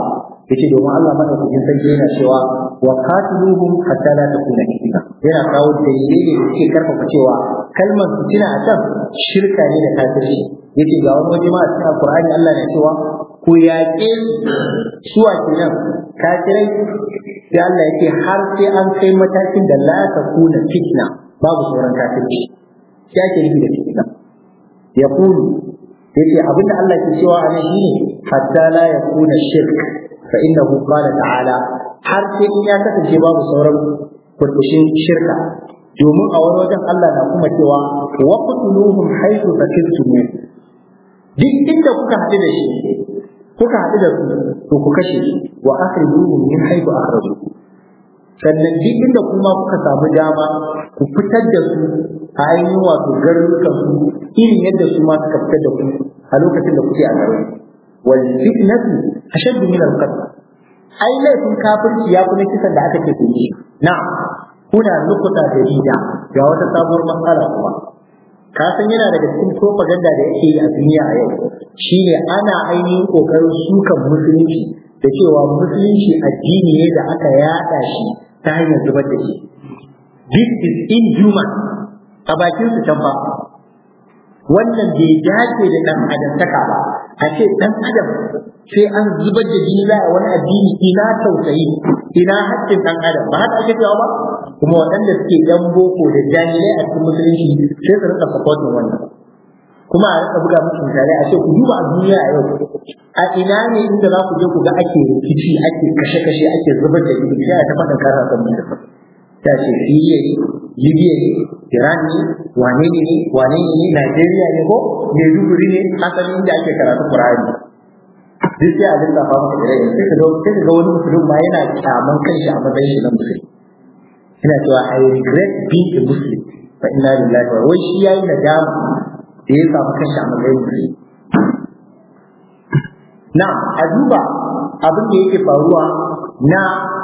Speaker 1: yace domin Allah madaukakin sarki yana cewa wa qatiluhum hatta la takuna fitna yana kawo dalilai da suke karfafa cewa kalmar fitina a can shirka ne da kafirci yace ga wani waje ma a cikin alqur'ani Allah na cewa ku yaƙe suwa kenan kafirai sai Allah yake har sai an kai matakin da la takuna fitna babu sauran kafirci sai ake nufi da fitna yaqulu yace abinda Allah ke cewa a nan shine hatta la yakuna shirk fa innahu qala ta'ala har sai in ya kasance babu sauran kurkushin shirka domin a wani wajen Allah na kuma cewa wa qutuluhum haythu fakirtum duk inda kuka haɗu da shi kuka haɗu da su to ku kashe shi wa akhrijuhum min haythu akhrajukum sannan duk inda kuma kuka samu dama ku fitar da su a ainihin wato garurukan su irin yadda su ma suka fitar da ku a lokacin da kuke a garin wal fitnatu ashaddu min al qatl ai laifin kafirci ya kuma kisan da aka ce ku yi na'am kuna nukuta da rida ga wata sabuwar matsala kuma ka san yana daga cikin propaganda da yake yi a duniya a yau shine ana ainihin kokarin sukan musulunci da cewa musulunci addini ne da aka yada shi ta hanyar zubar da shi this is inhuman a bakin su can ba wannan bai dace da dan adamtaka ba a ce dan adam sai an zubar da jini za a wani addini ina tausayi ina haƙƙin dan adam ba haka ake cewa ba kuma waɗanda suke yan boko da jahilai a cikin musulunci sai su rika supporting wannan kuma a rika buga musu misalai a ce ku duba a duniya a yau a ina ne inda za ku je ku ga ake rikici ake kashe-kashe ake zubar da jini sai a ta faɗin kasa kan mutum ta ce Siriya ne, Libya ne, Iran ne, wane ne ne, wane ne ne, Najeriya ne ko Maiduguri ne, asalin inda ake karatu Qur'ani. Duk sai a lissafa maka da rai, sai ka ga sai ka ga wani musulmi ma yana kyaman kanshi a matsayin shi na musulmi. Ina cewa I regret being a Muslim. Fa inna lillahi wa wai shi yayi nadama da ya samu kanshi a matsayin musulmi. Na, a duba abin da yake faruwa na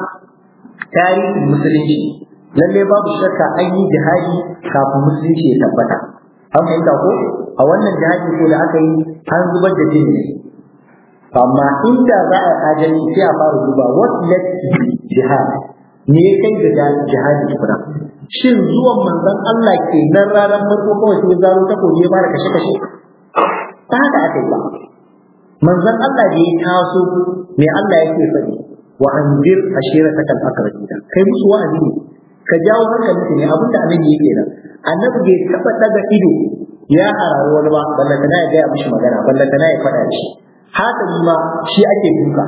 Speaker 1: tarihin musulunci lalle babu shakka an yi jihadi kafin musulunci ya tabbata an fahimta ko a wannan jihadi ko da aka yi an zubar da jini amma inda za a adalci sai a fara duba what led to jihad me ya kai ga jihadi kuma shin zuwan manzon Allah ke nan ranar farko kawai sai zaro ta koyi ya fara kashe kashe ba haka aka yi ba manzon Allah da ya taso me Allah yake faɗi wa anzir ashirataka al-aqrabina kai musu wa'azi ne ka jawo hankalin ne abinda annabi yake nan annabi bai taba daga ido ya hararu wani ba ballanta na ya gaya mishi magana ballanta na ya faɗa shi hasali ma shi ake duka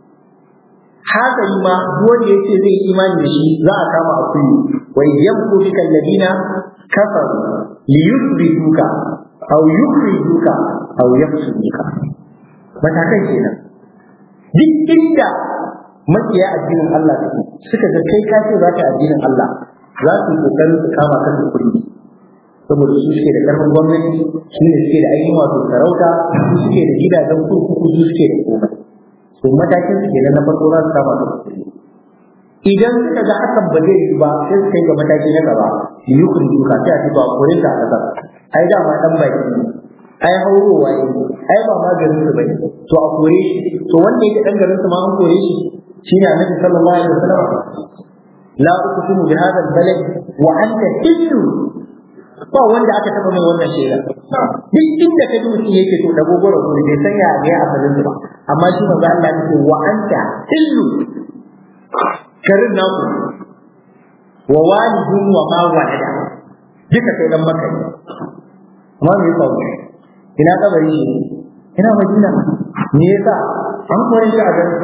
Speaker 1: hasali ma wanda yace zai yi imani da shi za a kama a kullu wa yamku bika alladina kafaru liyuthbituka aw yukhrijuka aw yafsuduka matakan kenan duk inda makiya addinin Allah suka ga kai ka ce za ka addinin Allah za su yi kokarin su kama kan su kuɗi saboda su suke da karfin gwamnati su ne suke da ainihin wato sarauta su suke da gidajen kurkuku su suke da komai to matakin su kenan na farko za su kama kan kuɗi idan suka ga hakan ba zai yi ba sai su kai ga mataki na gaba su yi kun duka sai a ci ba kore ta a ƙasar ai dama ɗan baki ai haurowa ne ai ba ma garin su bane to a kore shi to wanda yake dan garin su ma an kore shi shine annabi sallallahu alaihi wasallam la uqsimu bi hadha al-balad wa anta hillu ba wanda aka taba mai wannan shaida duk inda kaji mutum yake to da gogoro ko bai san ya ga asalin ba amma shi manzo Allah yake wa anta hillu karin naku wa walidun wa ma walada duka kai dan maka amma me yasa ina kabari shi ina madina me yasa an kore shi a gari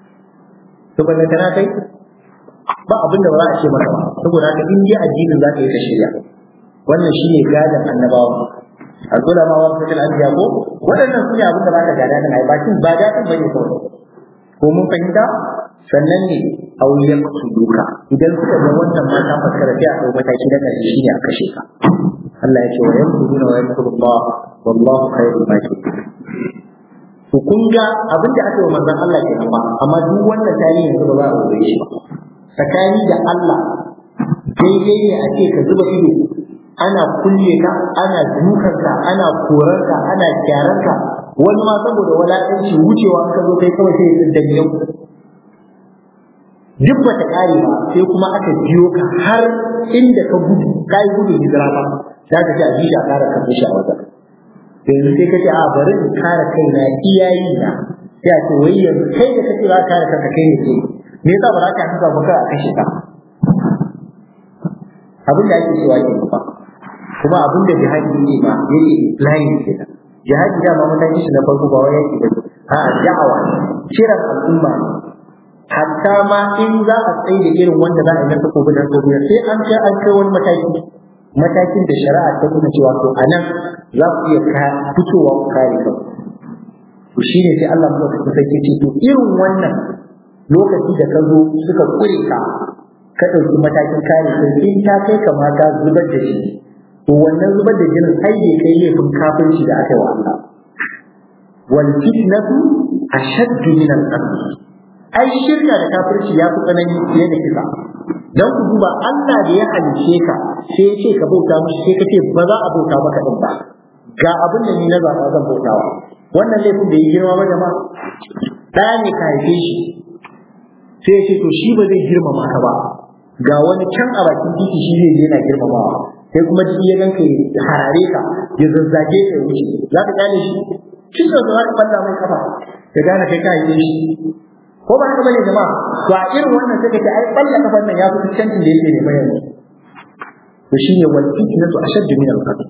Speaker 1: to balle kana kai ba abin da ba za a ce maka ba saboda haka in dai addinin za ka yi ka shirya wannan shine gadan annabawa azula ma wasu kan anbiya ko waɗannan su ne abin da ba ka gada nan ai ba kin ba gadin bane kawai ko mun fahimta sannan ne auliyan su duka idan suka ga wannan mata faskara sai a ɗau mataki na ƙarshe shine a kashe ka Allah ya ce wa yankuruna wa yankurullah wallahu khairul makirin to kun ga abin da aka yi wa manzon Allah ke ba amma duk wannan tarihi yanzu ba za a rubuce shi ba tsakani da Allah daidai ne a ce ka zuba ido ana kulle ka ana dukan ka ana korar ka ana gyaran ka wani ma saboda walakanci wucewa ka zo kai kawai sai ya tsinda yau duk ba ta kare ba sai kuma aka biyo ka har inda ka gudu ka yi gudun hijira ba za ka ce a ji a kara kan shi a wajen yanzu sai ka ce a bari in kare kaina iyayi na sai a ce wai yanzu kai da kace za ka kare kanka kai ne ke me yasa ba za ka haka ba kai a kashe ka abin da ake cewa ke ba kuma abin da jihadi ne ba yake implying kenan jihadi da ma mutane shi na farko ba wai yake da a da'awa kiran al'umma hatta ma in za a tsaye da irin wanda za a yi na takobi da takobi sai an kai an kai wani mataki matakin da shari'a ta nuna cewa to a nan za ku iya fitowa ku kare kanku to shine sai Allah ya kusa ce to irin wannan lokaci da ka zo suka kure ka ka ɗauki matakin kare kai in ta kai kamata zubar da shi to wannan zubar da jinin ai bai kai laifin kafirci da aka yi wa Allah wal fitnatu ashaddu min al qatl ai shirka da kafirci ya fi tsanani fiye da kisa dan ku duba Allah da ya halice ka sai ya ce ka bauta mishi sai ka ce ba za a bauta maka din ba ga abin da ni na zaɓa zan bautawa wannan laifin da ya girma ba jama'a ɗaya ne ka haife shi sai ya ce to shi ba zai girmama ka ba ga wani can a bakin titi shi zai je yana girmamawa sai kuma jiki ya ganka ya harare ka ya zazzage ka ya wuce za ka gane shi kin da za ka falla mai kafa ka gane kai ka haife shi ko ba haka bane jama'a to a irin wannan sai ka ce ai balla kafan nan ya fi cancin da yake ne bayan to shine wal fitnatu ashaddu min al-qatl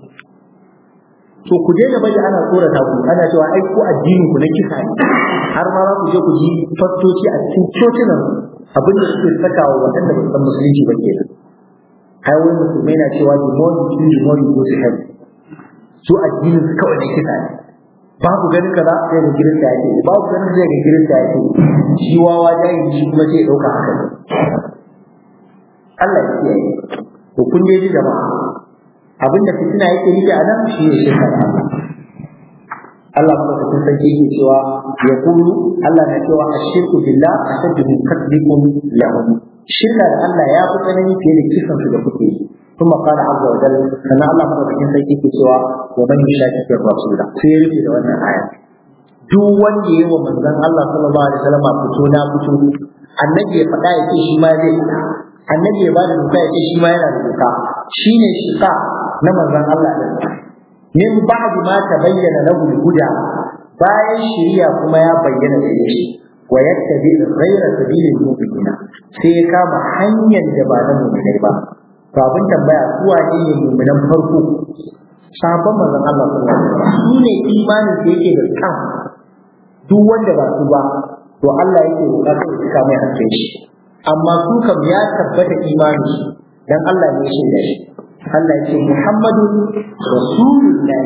Speaker 1: to ku daina bari ana tsorata ku ana cewa ai ko addinin ku na kisa ne har ma za ku je ku ji fastoci a cikin cocinan abin da suke sakawa waɗanda ba san musulunci ba kenan ai wani musulmai na cewa the more you kill the more you go to heaven su addinin su kawai na kisa ne babu ganin kaza sai ga girista yake babu ganin zai ga girista yake shi wawa jayi shi kuma sai ya dauka haka ne Allah ya kiyaye to kun dai ji jama'a abinda fitina yake nufi a nan shi ne shirka da Allah Allah kuma ta san sarki yake cewa ya kulu Allah na cewa ashirku billah ashaddu min qatlikum lahum shirka da Allah ya fi tsanani fiye da kisan su da kuke yi ثم قال عز وجل أن الله مدرسين سيكي سوى ومن يشاكك الرسول سيرفي لو أن آية duk wanda yi wa manzon Allah sallallahu alaihi wasallam fito na fito annabi ya faɗa ya ce shi ma zai faɗa annabi ya bada doka ya ce shi ma yana da doka shine shiqa na manzon Allah din min ba'd ma tabayyana lahu al-huda bayan shari'a kuma ya bayyana da shi wa yattabi ghayra sabilil mu'minina sai ya kama hanyar da ba na mu'minai ba to abin tambaya su wane ne mu'minan farko sabon manzon Allah sallallahu alaihi wasallam su ne imanin da yake da kan duk wanda ba su ba to Allah yake bukatar su kama hakkin shi amma su kam ya tabbata imani dan Allah ne shi da shi Allah ya ce Muhammadu Rasulullah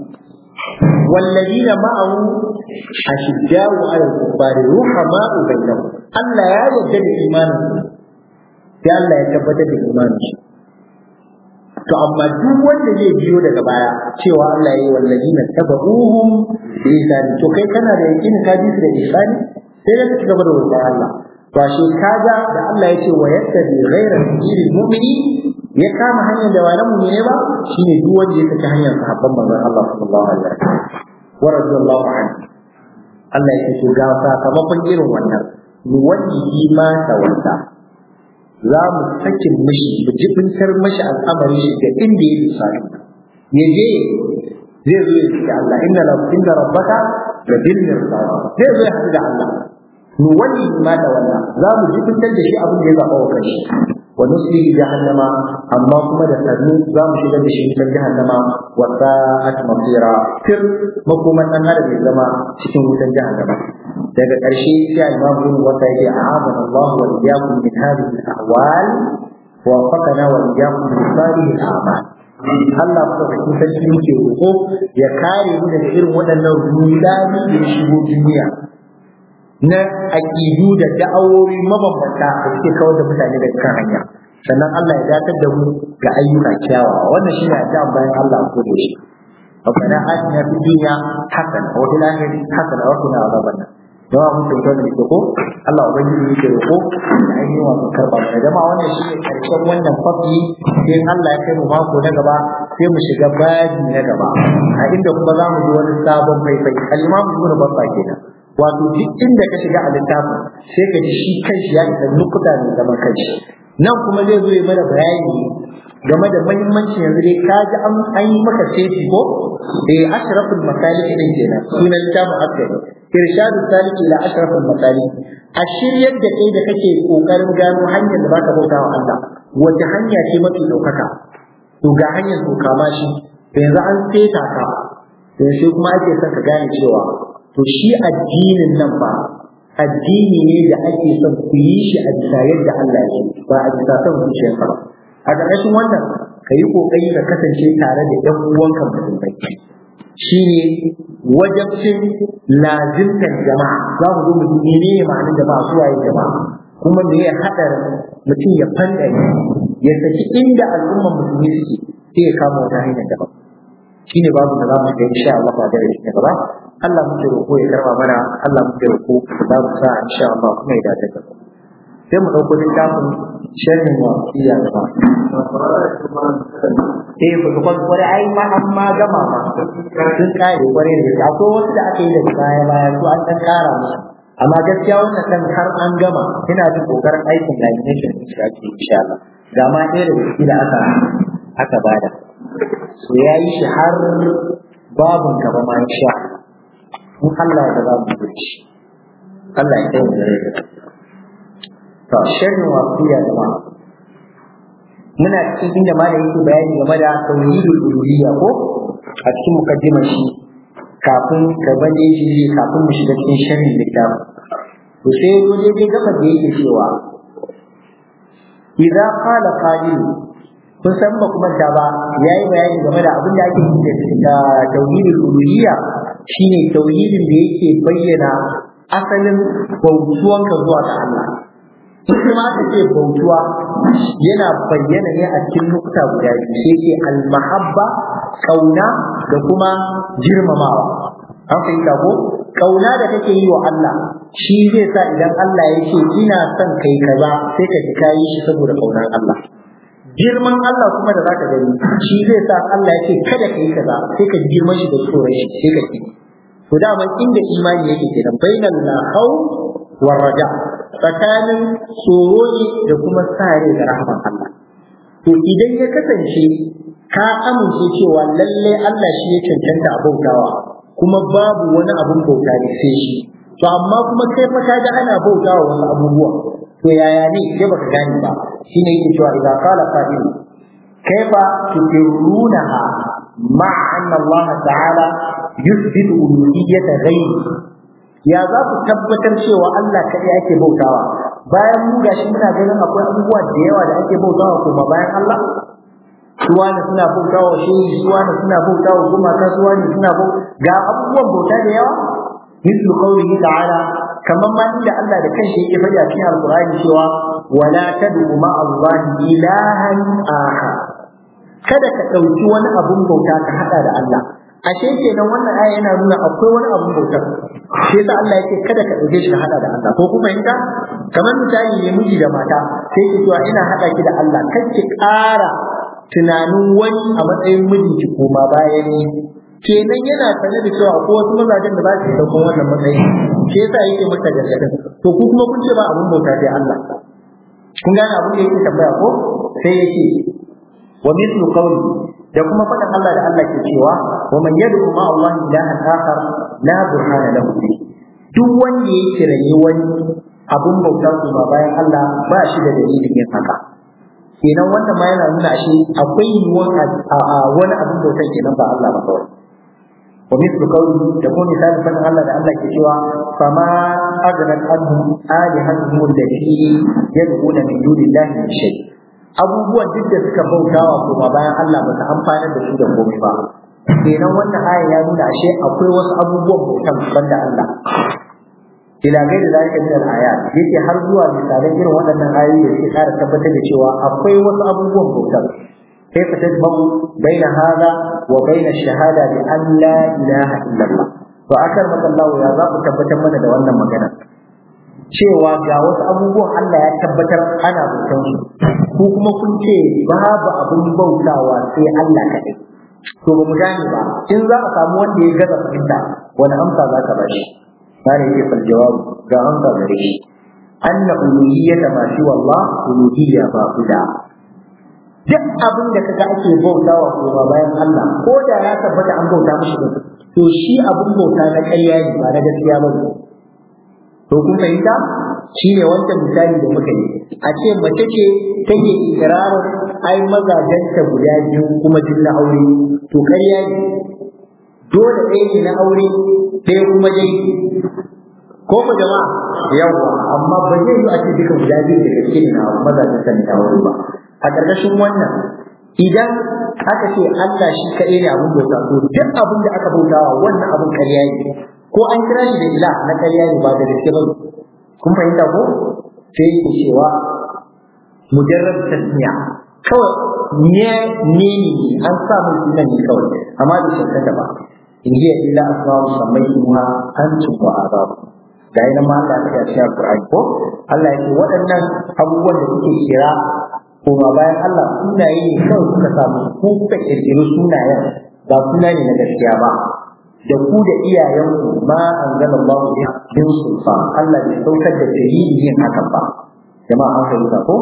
Speaker 1: والذين معه أشداء على الكفار رحماء بينهم الله يا يجد إيمانه sai Allah ya tabbatar da imanin shi to amma duk wanda zai biyo daga baya cewa Allah ya yi wallahi na tabaruhum bi ihsani to kai kana da yakin ka bi su da ihsani sai da ci gaba da wannan Allah to shi kaga da Allah ya ce wa yattabi ghayra sabili mu'mini ya kama hanyar da wani mu'mini ba shine duk wanda ya saki hanyar sahabban manzon Allah sallallahu alaihi wasallam wa radiyallahu anhu Allah ya ce ga sakamakon irin wannan wani ma ta wanda za mu sakin mashi mu jibintar mashi al'amari shi ga inda ya bisa ya je zai zo ya ci da Allah inna la inna rabbaka la bil mirsad zai zo ya haɗu da Allah mu wani ma da wannan za mu jibintar da shi abin da ya zaɓa wa kanshi wa nuslihi jahannama amma kuma da sannu za mu shigar da shi wutar jahannama wa sa'at masira fir makoman dan adam ya zama cikin wutar jahannama daga ƙarshe sai Imam Ibn Wasa yake a'adana Allah wa iyyakum min hadhihi al-ahwal wa wafaqana wa iyyakum min salihi al-a'mal Allah ko cikin sarki muke roƙo ya kare mu daga irin waɗannan rudani da shigo duniya na aƙidu da da'awowi mabambanta da suke kawar da mutane daga kan hanya sannan Allah ya dakatar da mu ga ayyuka kyawawa wannan shine addu'a bayan Allah ko da shi ربنا آتنا في الدنيا حسنة وفي الآخرة حسنة وقنا عذاب النار jama'a mun tauta da ke ko Allah ubangiji yake roƙo da ainihin wasu karɓa mana jama'a wannan shi ne ƙarshen wannan fafi sai Allah ya kai mu mako na gaba sai mu shiga baji na gaba a inda kuma za mu ji wani sabon faifai al-imam ibn babba kenan wato duk inda ka shiga a littafin sai ka ji shi kanshi ya isa nukuta mai zaman kanshi nan kuma zai zo ya mana bayani game da mahimmancin yanzu dai ka ji an yi maka sefi ko eh ashraful masalik din kenan sunan littafin askari irshadu salik ila ashraful masalik a shiryar da kai da kake kokarin gano hanyar da baka bauta wa Allah wace hanya ce mafi daukaka to ga hanyar to kama shi yanzu an seta ka yanzu kuma ake son ka gane cewa to shi addinin nan ba addini ne da ake son ku yi shi a bisa yadda Allah ya ce ba a bisa son zuciyarka ba a ƙarƙashin wannan ka yi ƙoƙari ka kasance tare da ɗan uwanka musulmai shi ne wajabcin lazimtar jama'a za mu zo mu ji menene ma'anar jama'a su waye jama'a kuma me ya haɗarin mutum ya fandare ya saki inda al'ummar musulmi suke sai ya kama wata hanyar daban shine babu da zamu ga insha Allah ba da shi gaba Allah muke roƙo ya karba mana Allah muke roƙo za mu sa insha Allah kuma ya dace da sai mu dauko littafin sharhin wasiya da ba eh ku ga kware ai ma amma gama ma sun kare kware da akwai wasu da aka yi da baya baya su an dan kara musu amma gaskiya wannan kan har an gama ina jin kokarin aikin lamination din shi ake insha Allah ga ma ɗaya da gaske da aka aka bada so ya yi shi har babun gaba ma sha in Allah ya za mu yi shi Allah ya kai mu da rai to shirin wasiya da ma muna cikin inda ma da yake bayani game da tauhidul uluhiyya ko a cikin mukaddimar shi kafin gaban da yake kafin mu shiga cikin shirin littafin to sai zo dai gaba da yake cewa idza qala qa'il kun san ba kuma da ba yayi bayani game da abin da ake yi da tauhidul uluhiyya shine tauhidin da yake bayyana asalin bautuwanka zuwa ga Allah in kuma aka ce bautuwa yana bayyana ne a cikin lokuta guda biyu sai ce almahabba kauna da kuma girmamawa an fahimta ko kauna da kake yi wa Allah shi zai sa idan Allah ya ce ina son kai kaza sai ka ji kayi shi saboda kaunar Allah girman Allah kuma da zaka gani shi zai sa Allah ya ce kada ka yi kaza sai ka ji girman shi da tsoron shi sai ka yi to dama inda imani yake kenan bainal la khawf wa raja tsakanin tsoro ne da kuma sare da rahman Allah to idan ya kasance ka amince cewa lalle Allah shi ya cancanta a bautawa kuma babu wani abun bauta ne sai shi to amma kuma kai fa ka ga ana bautawa wasu abubuwa to yaya ne sai baka gane ba shine yake cewa idan qala qa'il kaifa tukirunaha ma'a anna Allah ta'ala yuthbitu uluhiyyata ghayri ya za ku tabbatar cewa Allah kaɗai ake bautawa bayan mu gashi muna ganin akwai abubuwa da yawa da ake bautawa kuma bayan Allah suwani suna bautawa shehi suwani suna bautawa gumaka suwani suna bauta ga abubuwan bauta da yawa mislu qawlihi ta'ala kamar ma inda Allah da kanshi yake faɗi a cikin alqur'ani cewa wala tad'u ma Allah ilahan aha kada ka ɗauki wani abun bauta ka haɗa da Allah ashe kenan wannan aya yana nuna akwai wani abun bautar shi yasa Allah yake kada ka dauke shi ka hada da Allah ko kuma inda kamar misali ne miji da mata sai ki cewa ina hada ki da Allah kar ki ƙara tunanin wani a matsayin mijinki koma bayan ni kenan yana sanar da cewa akwai wasu mazajen da za su dauko wannan matsayi shi yasa yake mata gargadin to ku kuma kun ce ba abun bauta sai Allah kun gane abin da yake tambaya ko sai yake wa mithlu qawli da kuma faɗin Allah da Allah ke cewa wa man yad'u ma Allah ilahan akhar la burhana lahu duk wanda ya kirayi wani abun bauta kuma bayan Allah ba shi da dalilin yin haka kenan wannan ma yana nuna shi akwai yiwuwar wani abun bauta kenan ba Allah ba kawai wa mithlu qawli da kuma misalin faɗin Allah da Allah ke cewa fama aghnat anhum alihatuhum allati yad'una min dunillahi min shay' abubuwan duk da suka bautawa kuma bayan Allah ba su amfanar da su da komai ba kenan wannan aya ya nuna ashe akwai wasu abubuwan bautan banda Allah ila gaida da zalika min al-ayat yake har zuwa misalan irin waɗannan ayoyi da suke ƙara tabbatar da cewa akwai wasu abubuwan bautan كيف تجمع بين هذا وبين الشهادة بأن لا إله إلا الله وأكرمك الله يا ذاك تبتم من دوانا مجانا cewa ga wasu abubuwan Allah ya tabbatar ana bautan su ko kuma kun ce babu abin bautawa sai Allah kaɗai to ba mu gane ba in za a samu wanda ya gaza fahimta wani amsa za ka bashi bare yake fal jawab ga amsa gare shi anna uluhiyyata ma shi wallah uluhiyya ba guda duk abin da kaga ake bautawa kuma bayan Allah ko da ya tabbata an bauta mishi to shi abin bauta na ƙarya ne ba na gaskiya ba ne to kun fahimta shi ne wancan misali da muka yi a ce mace ce take ikirarin ai mazajenta guda biyu kuma duk na aure to ƙarya ne dole ɗaya ne na aure ɗaya kuma dai ko ku jama'a yawa amma ba zai yi a ce duka guda biyu da gaske ne na mazajenta ne na aure ba a ƙarƙashin wannan idan aka ce Allah shi kaɗai ne abin bauta to duk abin da aka bautawa wannan abin ƙarya ne ko an kira shi da ila na ƙarya ne ba da gaske ba kun fahimta ko sai yake cewa mujarrad tasmiya kawai ne ne ne an sa mun sunan ne kawai amma da shakka ba in hiya illa asma'u sammaytuha antum wa ababu da yana ma Allah ya ce Qur'ani ko Allah ya ce waɗannan abubuwan da kuke kira kuma bayan Allah sunaye ne kawai kuka samu ko kuka kirkiri sunayen ba suna ne na gaskiya ba da ku da iyayenku ma an zama Allah bin sulfa Allah bai saukar da dalilin yin hakan ba jama'a an fahimta ko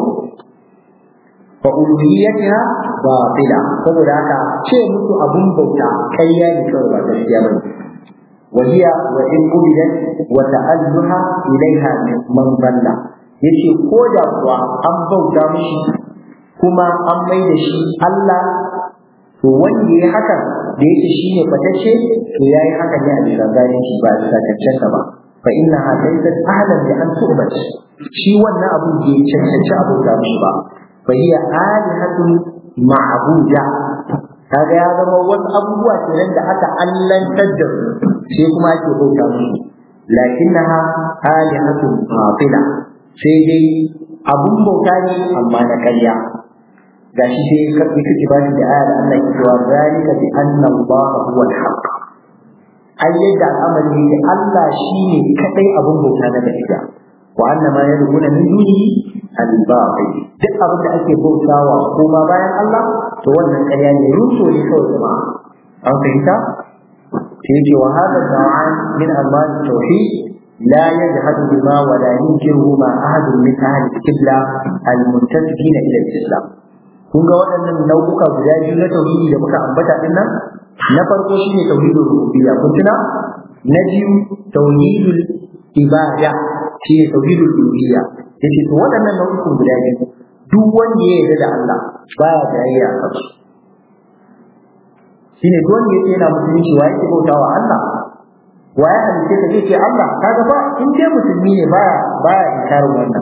Speaker 1: fa uluhiyyatiha batila saboda haka ce musu abun bauta kayya ne kawai ba gaskiya ba وهي وإن قبلت وتألها إليها من ضل yace ko da kuwa an bauta mishi kuma an mai da shi Allah to wanda ya haka da yake shi ne fatacce to ya yi haka ne a bisa zalunci ba a bisa cancanta ba fa inna ha laysat ahlan bi an tu'bat shi wannan abun da ya cancanci a bauta mishi ba fa hiya alihatun ma'buda kaga ya zama wasu abubuwa kenan da aka allantar da su sai kuma ake bauta musu lakinnaha alihatun batila sai dai abun bauta ne amma na ƙarya gashi sai karbi kake ba da ayar Allah ke cewa zalika bi anna Allah huwa al-haq ai yadda al'amari ne Allah shine kadai abun bauta na gaskiya wa anna ma yad'una min dunihi al-batil duk abin da ake bautawa ko ma bayan Allah to wannan ƙarya ne ruso ne kawai jama'a an fahimta sai yake wa hada da'an min Allah tauhid لا يجحد بما ولا ينكره ما أحد من أهل القبلة المنتسبين إلى الإسلام kun ga waɗannan nau'uka guda biyu na tauhidi da muka ambata din nan na farko shine tauhidul rububiyya kun tuna na biyu tauhidul ibada shine tauhidul uluhiyya yace to waɗannan nau'ukan guda biyu duk wanda ya yarda da Allah baya jayayya a kansu shine duk wanda yake yana musulunci wa yake bautawa Allah wa ya halice ka zai ce Allah kaga ba in dai musulmi ne baya baya inkarin wannan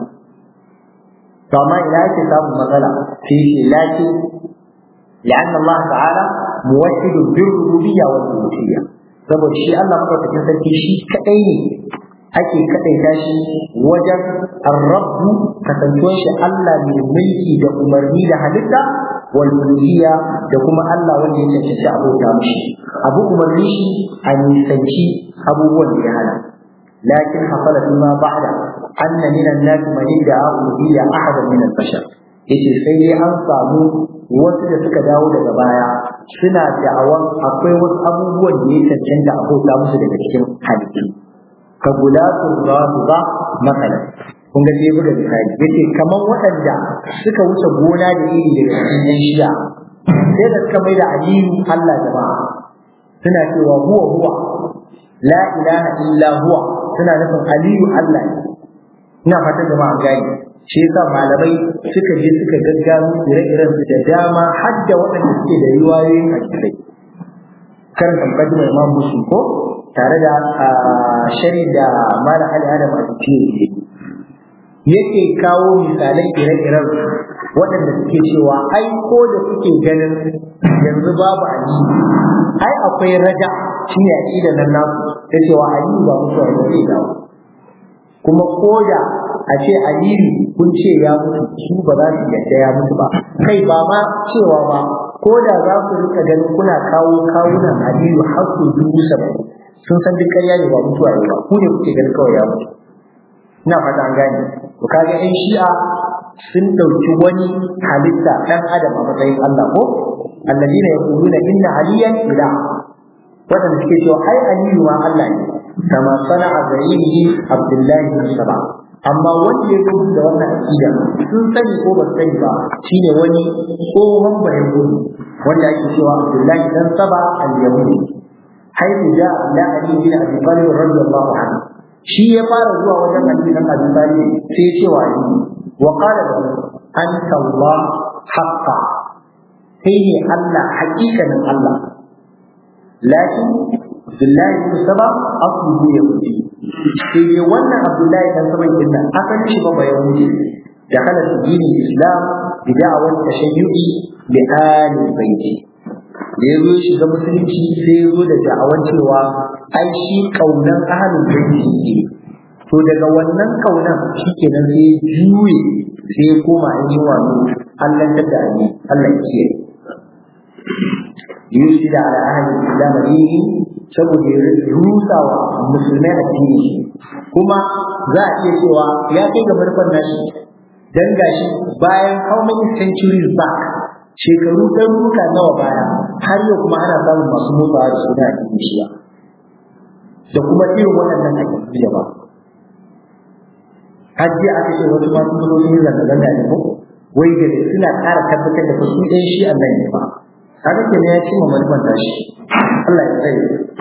Speaker 1: to amma ina yake samun matsala sai shi laki لأن الله تعالى موحد بالربوبية والألوهية saboda shi Allah madaukakin sarki shi kadai ne ake kadaita shi wajen arrabu kasantuwar shi Allah mai mulki da umarni da halitta wal uluhiyya da kuma Allah wanda ya cancanci abota mishi abu umarni shi a nisanci abubuwan da ya hana lakin hasala bima ba'da anna min an-nas man yad'a uluhiyya ahadan min al-bashar yace sai dai an samu wasu da suka dawo daga baya suna da'awan akwai wasu abubuwan da ya cancanta a bauta musu daga cikin halittu ka gulatul rafiza masalan kun ga sai buga misali yace kaman waɗanda suka wuce gona da iri daga cikin yan shi'a sai da suka mai da aliyu Allah jama'a suna cewa huwa huwa la ilaha illa huwa suna nufin aliyu Allah ne ina fatan jama'a gani shi yasa malamai suka je suka gaggano ire-iren su da dama har da waɗanda suke da riwayoyin hadisai kan tambayi mai imam musu ko tare da shari da mala ali adam a cikin yake kawo misalai ire-iren waɗanda suke cewa ai ko da suke ganin yanzu babu ali ai akwai raja shi ne aƙidar nan nasu ta cewa ali ba mutuwa ba zai dawo kuma ko da a ce aliyu kun ce ya mutu su ba za su yadda ya mutu ba kai ba ma cewa ba ko da za ku rika ganin kuna kawo kawunan aliyu har su dubu saba'in sun san duk ƙarya ne ba mutuwa ne ba ku ne kuke ganin kawai ya mutu ina fata an gane to kaga yan shi'a sun ɗauki wani halitta ɗan adam a matsayin Allah ko alladina yaquluna inna aliyan ilah wadanda suke cewa ai aliyu ma Allah ne kama sana'a ghairihi Abdullahi bin Saba amma wanda ya gudu da wannan aqida sun sani ko ba sani ba shine wani tsohon bayan gudu wanda ake cewa Abdullahi dan Saba al-Yahudi haifu ja ila Ali bin Abi Talib radiyallahu anhu shi ya fara zuwa wajen Ali bin Abi Talib sai ya ce wa Ali wa qala lahu anta Allah haqqa kai ne Allah hakikanin Allah lakin Abdullahi bin Saba asluhu yahudi sai dai wannan Abdullahi dan Saba din nan asalin shi ba ba yahudi da kala dinin Islam bi da'awar tashayyu'i li ali baiti da ya zo shiga musulunci sai ya zo da da'awar cewa ai shi kaunan ahalin baiti ne to daga wannan kaunan shi kenan sai ya juye sai ya koma an yi wani Allah ta da ni Allah ya kiyaye yusi da ala ahalin islam dini saboda ya rusa wa musulmai addini kuma za a iya cewa ya kai ga farkon nashi dan gashi bayan how many centuries back shekaru ɗaruruka nawa baya har yau kuma ana samun masu motsawa da suna cikin shiya da kuma irin waɗannan aƙidu da ba har jiya aka ce wasu masu zuwa sun yi zanga-zanga ne ko wai da suna ƙara tabbatar da su ɗan shi Allah ne ba haka ke ne ya ci ma manufan tashi Allah ya tsaye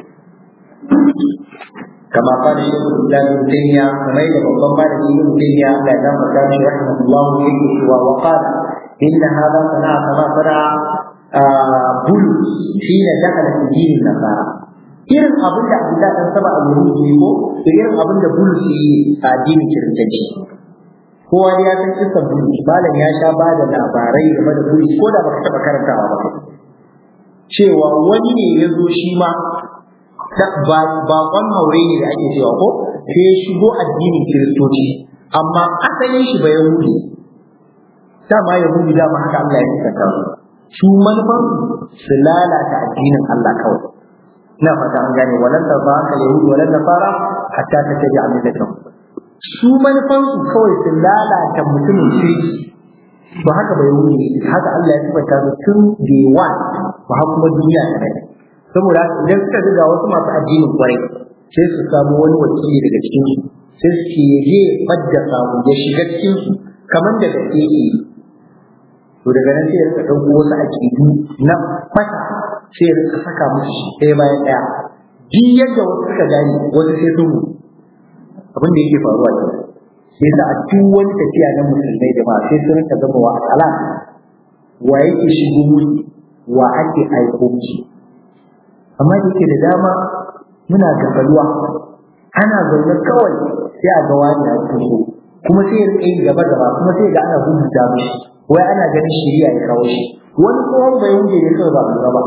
Speaker 1: كما قال شيخ الاسلام ابن تيميه كما يقول babban malami ibn taymiya Allah ya gafarta shi rahimahullah yake cewa wa qala إن هذا صنع كما صنع بولس حين دخل في دين النصارى irin abin da Abdullah dan saba a Yahudi ne ko to irin abin da Bulus yi a addinin Kiristanci kowa ya san kisan Bulus malam ya sha ba da labarai game da Bulus ko da baka taba karantawa ba cewa wani ne ya zo shi ma bakon haure ne da ake cewa ko sai ya shigo addinin Kiristoci amma asalin shi ba Yahudi dama yahudu dama haka Allah ya saka su manufan su lalata addinin Allah kawai ina fata an gane walan da ba haka yahudu walan da fara hatta ta tabi a millatan su manufan su kawai su lalata mutumin shirki ba haka ba yahudu haka Allah ya tabbata su tun day one ba haka kuma duniya ta kai saboda idan suka ga wasu masu addinin kwarai sai su samu wani wakili daga cikin su sai su ce ya je badda samu ya shiga cikin su kamar da gaske yake to daga nan sai ya rika ɗauko wasu aƙidu na fata sai ya rika saka musu shi ɗaya bayan ɗaya duk yadda wasu suka gane wasu sai sun abin da yake faruwa ke sai sa a duk wani tafiya na musulmai da ma sai sun rika zama wa ala wa yake shigo musu wa ake aiko musu amma da yake da dama muna gafaluwa ana zaune kawai sai a ga wani ya fito kuma sai ya rika yin gaba gaba kuma sai ga ana hukunta mishi wai ana ganin shari'a ya kawo shi wani tsohon bai wuce ne kawai ba a lura ba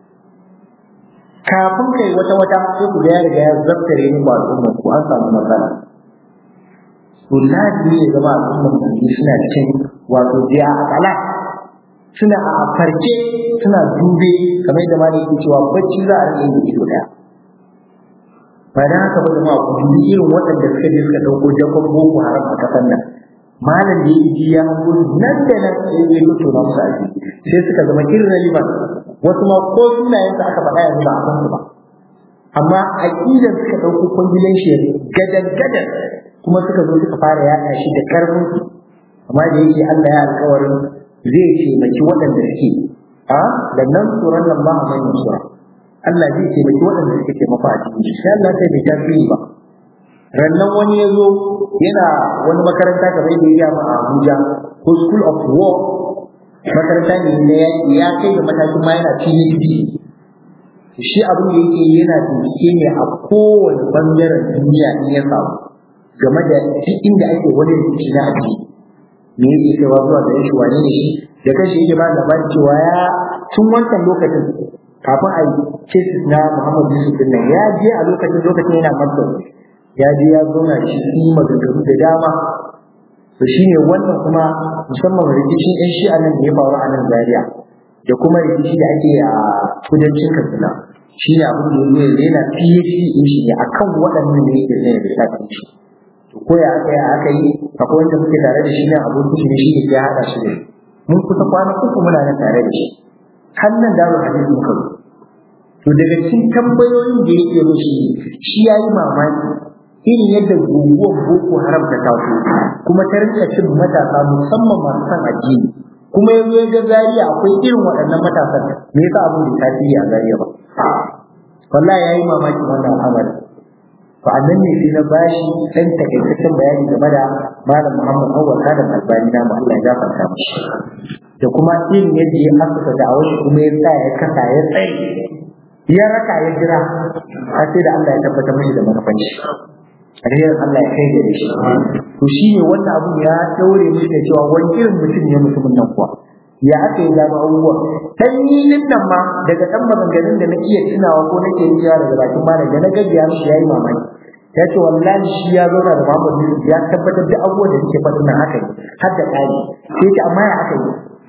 Speaker 1: kafin kai wata wata sai ku ga ya riga ya zaftare ni ba al'umma ku an samu matsala to lazimi ya zama al'umma musulmi suna cikin wato jiya a kala suna a farke suna dube kamar da malai yake cewa bacci za a rike da ido daya ba da haka ba jama'a ku dubi irin waɗanda suka je suka ɗauko jakon boko haram a ƙasar nan malam da ya ji ya hango nan da nan sai ya mutu na musu aiki sai suka zama irrelevant wasu ma ko sunayen su aka faɗa yanzu ba a san su ba amma aqidar suka ɗauko kwangilan shi gadan gadan kuma suka zo suka fara yaɗa shi da karfin su amma da yake Allah ya alƙawarin zai taimaki waɗanda suke a da nan tsoron nan ba a manyan sura Allah zai taimaki waɗanda suke taimako a cikin shi sai Allah sai bai tasiri ba rannan wani ya zo yana wani makaranta kamar da ya ma a Abuja ko School of War makaranta ne na yaƙi ya kai ga matakin ma yana PhD shi abin da yake yana bincike ne a kowane bangaren duniya in ya samu game da duk inda ake wani rikici na addini me yake kaiwa zuwa da shi wane ne shi da kashi yake ba labarin cewa ya tun wancan lokacin kafin a yi cases na Muhammad Yusuf din nan ya je a lokacin lokacin yana Masar ya je ya zauna shi yi maganganu da dama to shine wannan kuma musamman rikicin yan shi'a nan da ya faru a nan Zaria da kuma rikici da ake a kudancin Katsina shi ne abin da ya zo yana PhD din shi ne akan waɗannan da yake zai da shafin shi to ko ya aka yi aka yi akwai wanda muke tare da shi ne abokin shi ne shi ne ya haɗa shi ne mun kusa kwana uku muna nan tare da shi har nan daro hadisi muka zo to daga cikin tambayoyin da yake mushi shi yayi mamaki irin yadda guguwar boko haram ta taso kuma ta rinka cin matasa musamman masu san addini kuma yanzu ya ga zariya akwai irin waɗannan matasan me yasa abin da tasiri a zariya ba wallahi yayi mamaki wannan al'amari to annan ne sai na bashi dan takaitaccen bayani game da malam Muhammad Awwal Adam Albani na mu Allah ya gafarta mishi da kuma irin yadda ya asusa da awai kuma ya sa ya kasa ya tsaye ya raka ya jira har sai da Allah ya tabbatar mishi da manufan shi alherin Allah ya kai da shi to shi ne wannan abu ya daure mishi da cewa wani irin mutum ne mutumin nan kuwa ya aka yi gano abubuwa dan ni din nan ma daga dan maganganun da na iya tunawa ko nake yi daga bakin malam da na gajiya mishi yayi mamaki ya ce wallahi shi ya zauna da Muhammad Yusuf ya tabbatar da abubuwan da suke faɗin nan haka ne har da ƙari sai ce amma ya aka yi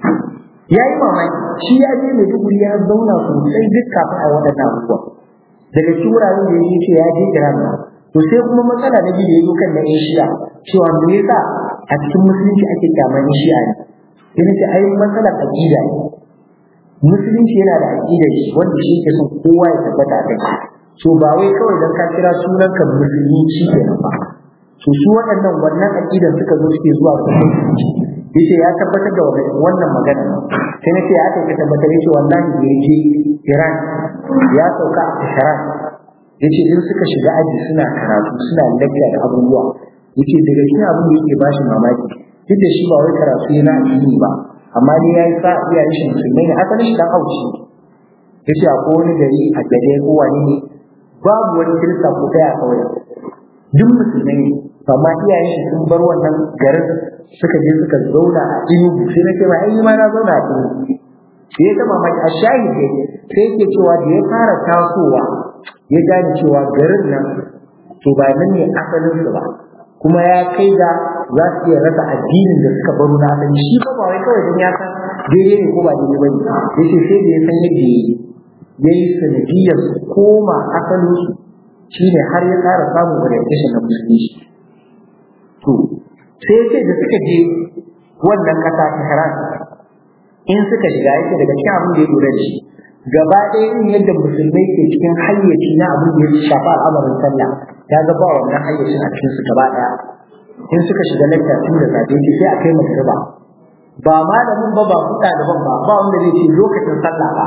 Speaker 1: ya yi mamaki shi ya je mai duguri ya zauna sosai duk kafin a waɗannan abubuwa daga cikin wuraren da ya ce ya je Iran to sai kuma matsala na biyu da ya zo kan na yan shi'a cewa me yasa a cikin musulunci ake kyaman shi'a ne sai na ce ai matsalar aƙida ne musulunci yana da aƙida shi wanda shi ke son kowa ya tabbata a kai so ba wai kawai dan ka kira sunan ka musulmi shi kenan ba to su waɗannan wannan aƙidan suka zo suke zuwa ga musulunci yace ya tabbatar da wannan magana sai nace ya aka tabbatar yace wallahi da yaje Iran ya sauka a Tehran yace in suka shiga aji suna karatu suna lecture da abubuwa yace daga cikin abin da yake bashi mamaki duk da shi ba wai karatu yana addini ba amma dai yayi sa iya shi musulmai ne asalin shi dan haushi yace akwai wani gari a gare ko wani ne babu wani kirista ko daya kawai duk musulmai ne amma iyayen shi sun bar wannan garin suka je suka zauna a inugu sai na ce ma ai ma na zauna a inugu sai ya taba maki a shahide sai yake cewa da ya fara tasowa ya gane cewa garin nan to ba nan ne asalin su ba kuma ya kai ga za su iya rasa addinin da suka baro na asali shi ba ba wai kawai don ya san daidai ne ko ba daidai ba ne yace sai da ya san yadda ya yi ya yi sanadiyar su koma asalin su shine har ya ƙara samun orientation na musulunci to sai ya ce da suka je wannan ƙasa ta Haran in suka shiga yake daga cikin abin da ya lura da shi gaba ɗaya irin yadda musulmai ke cikin hayyaci na abin da ya shafa al'amarin sallah ya ga ba wannan hayyacin a cikin su gaba ɗaya in suka shiga lakta tun da safe ce sai a kai magriba ba malamin ba ba kuɗa daban ba ba wanda zai ce lokacin sallah ba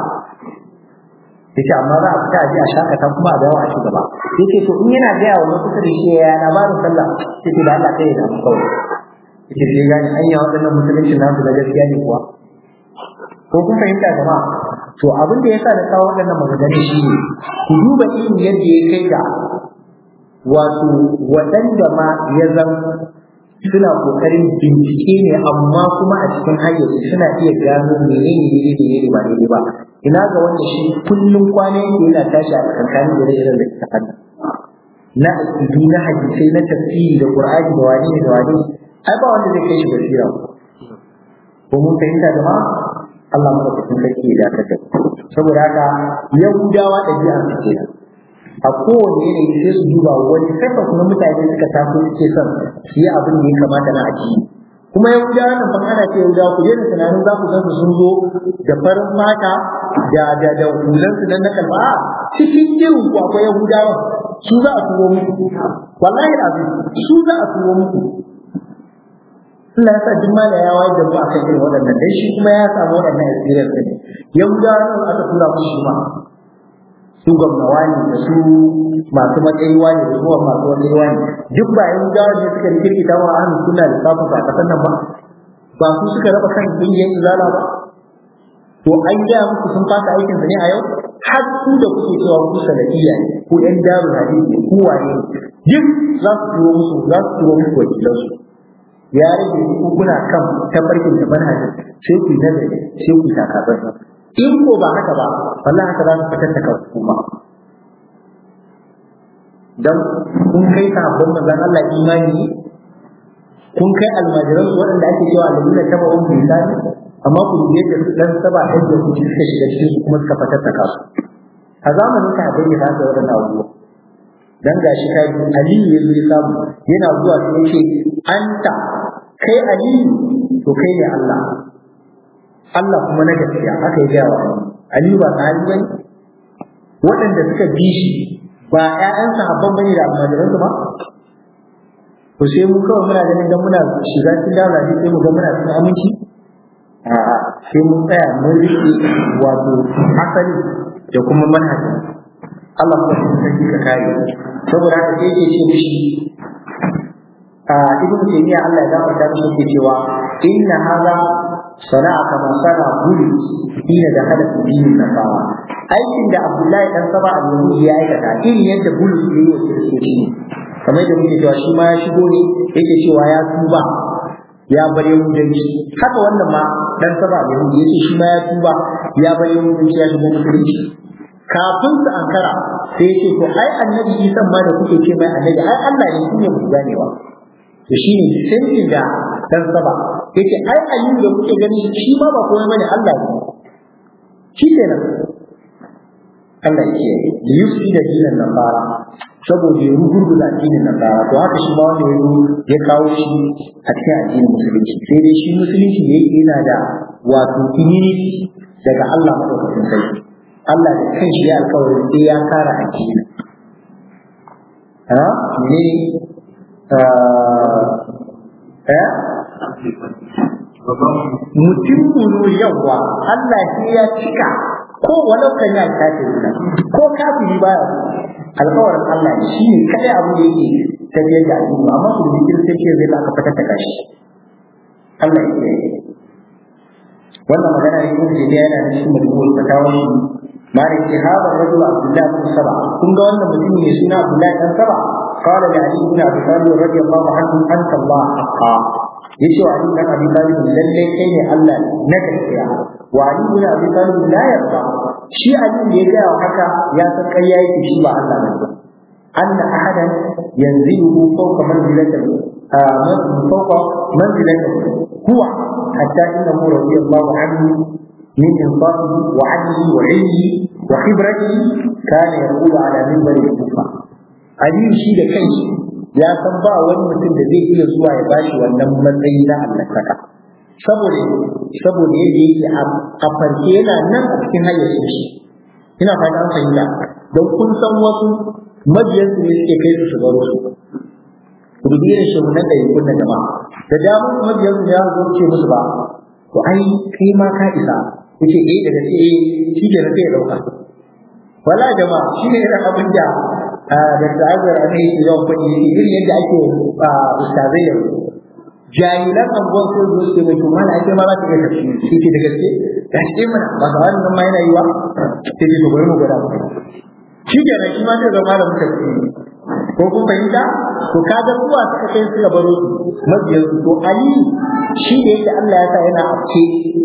Speaker 1: yace amma za a fita a je a shakata kuma a dawo a ci gaba yace to in yana gaya wa kusa da shi ya labarin sallah yace da Allah kai da kawai yace sai gani anya waɗannan musulunci nasu da gaskiya ne kuwa ko kun fahimta jama'a to abin da yasa da kawo waɗannan maganganun shi ne ku duba irin yadda ya kai ga wato waɗanda ma ya zan suna kokarin bincike ne amma kuma a cikin hayyaci suna iya gano menene ne ne ne ba daidai ba ina ga wanda shi kullum kwana yake yana tashi a tsakanin ire-iren da suka hannu na aƙidu na hadisai na tafsiri da qur'ani da wani da wani ai ba wanda zai kai shi basira ko mun fahimta jama'a Allah madaukakin sarki ya dakatar saboda haka yahudawa ɗabi'a su ke a kowane yanayi sai su duba wani tabbas na mutane suka taso suke son su yi abin da ya kamata na addini kuma yahudawa nan fa ana ce yahudawa ku daina tunanin za ku gansu sun zo da farin mata da da da hulan su nan na kalba a cikin irin ku akwai yahudawa su za a turo muku wallahi azim su za a turo muku Allah ya sa duk mala ya wayar da mu akan irin waɗannan dai shi kuma ya samu waɗannan experience ne yahudawa nan aka tura musu shi ma su gwamnawa ne da su masu matsayi wani da su masu matsayi wani duk ba yahudawa ne suka rikirkita wa ahlus sunna da safa ba kasan nan ba ba su suka raba kan kungiyar izala ba to an gaya muku sun fasa aikin ne a yau har ku da kuke cewa ku salafiya ne ku yan darul hadisi ne ku wane duk za su turo musu za su turo musu wakilansu ya rage ku kuna kan tafarkin da manhajin sai ku yi nazari sai ku takabar in ko ba haka ba wallahi haka za su fitar da kanku kuma dan kun kai sahabban manzon Allah imani kun kai almajiran su waɗanda ake cewa alladina tabawun bisani amma ku dube da su dan saba ɗan da ku suka shiga cikin su kuma suka fitar da kansu a zamanin ka bai da haka waɗannan abubuwa dan gashi kai Aliyu ya zo ya samu yana zuwa sai ya ce anta kai Aliyu to kai ne Allah Allah kuma na gaskiya haka ya gaya wa Aliyu ba sahabi bane waɗanda suka bi shi ba ƴaƴan sahabban bane da almajiran su ba to sai mu kawai muna ganin dan muna shiga cikin daula ne sai mu ga muna cikin aminci a'a sai mun tsaya mun riƙe wato asali da kuma manhaji Allah kuma shi sarki ka kare saboda haka sai yake ce mishi a ibn taymiya Allah ya gafarta mishi yake cewa inna hadha sana'a kama sana bulu ina da hada dinin nasara aikin da Abdullahi dan Saba al-Yahudi ya aikata irin yadda bulu ya yi wa kiristoci kamar yadda muke cewa shi ma ya shigo ne yake cewa ya tuba ya bar yahudanci haka wannan ma dan Saba al-Yahudi yace shi ma ya tuba ya bar yahudanci ya shigo musulunci kafin su ankara sai ce to ai annabi Isa ma da kuke ce mai annabi ai Allah ne shine mu ganewa to shine sai da dan saba yace ai aliyu da kuke gani shi ma ba komai bane Allah ne shi kenan Allah yake da yusi da dinin nasara saboda ya rugurguza addinin nasara to haka shi ma wanda ya ya kawo shi a cikin addinin musulunci sai dai shi musulunci ne yana da wato immunity daga Allah madaukakin sarki Allah da kanshi ya alkawarin sai ya kara addini ha ne eh mutum mulu yawa Allah sai ya cika ko walau kan ya kafiri ko kafiri baya alkawarin Allah ne shi ne kai abu da yake tafiyar da addini amma su da kiristanci zai ba ka fitar da kashi Allah ya yi wannan magana ne kuma da yana da shi mutum fatawa shi malik ce hada rajul abdullah bin saba kun ga wannan mutum ne suna abdullah dan saba qala li ali ibn abi talib radiyallahu anhu anta allah haqqa yace wa ali ibn abi talib lalle kai ne allah na gaskiya wa ali ibn abi talib la yarda shi ali da ya ga haka ya san kai yake shi ba allah ne ba anna ahadan yanzilu fawqa manzilatihi فوق منزلته هو حتى انه رضي الله عنه من انصافه وعدله وعلمه وخبرته كان يقول على منبر الكوفه aliyu shi da kanshi ya san ba wani mutum da zai iya zuwa ya bashi wannan matsayi na allantaka saboda saboda yadda yake a farke yana nan a cikin hayyacin shi ina fata an fahimta don kun san wasu mabiyansu ne suke kai su su baro su ku dubi irin shi nan da yankun na jama'a da damar mabiyansu ya zo ce musu ba to ai kai ma ka isa yace eh daga ce eh shi ke sai ya dauka wala jama'a shi ne irin abin da da ta'azzar a kai yawan faɗi yake irin yadda ake ustazai yanzu jahilan anguwan sai zo su mai kuma ake ma za ta iya tafsiri shi ke da gaske da shi mana ba ga wannan ma yana yi wa sai dai bari mu gwada shi ke nan shi ma sai zama da tafsiri ko kun fahimta to kaga zuwa suka kai suka baro su mabiyansu to ali shi da yake Allah ya sa yana afke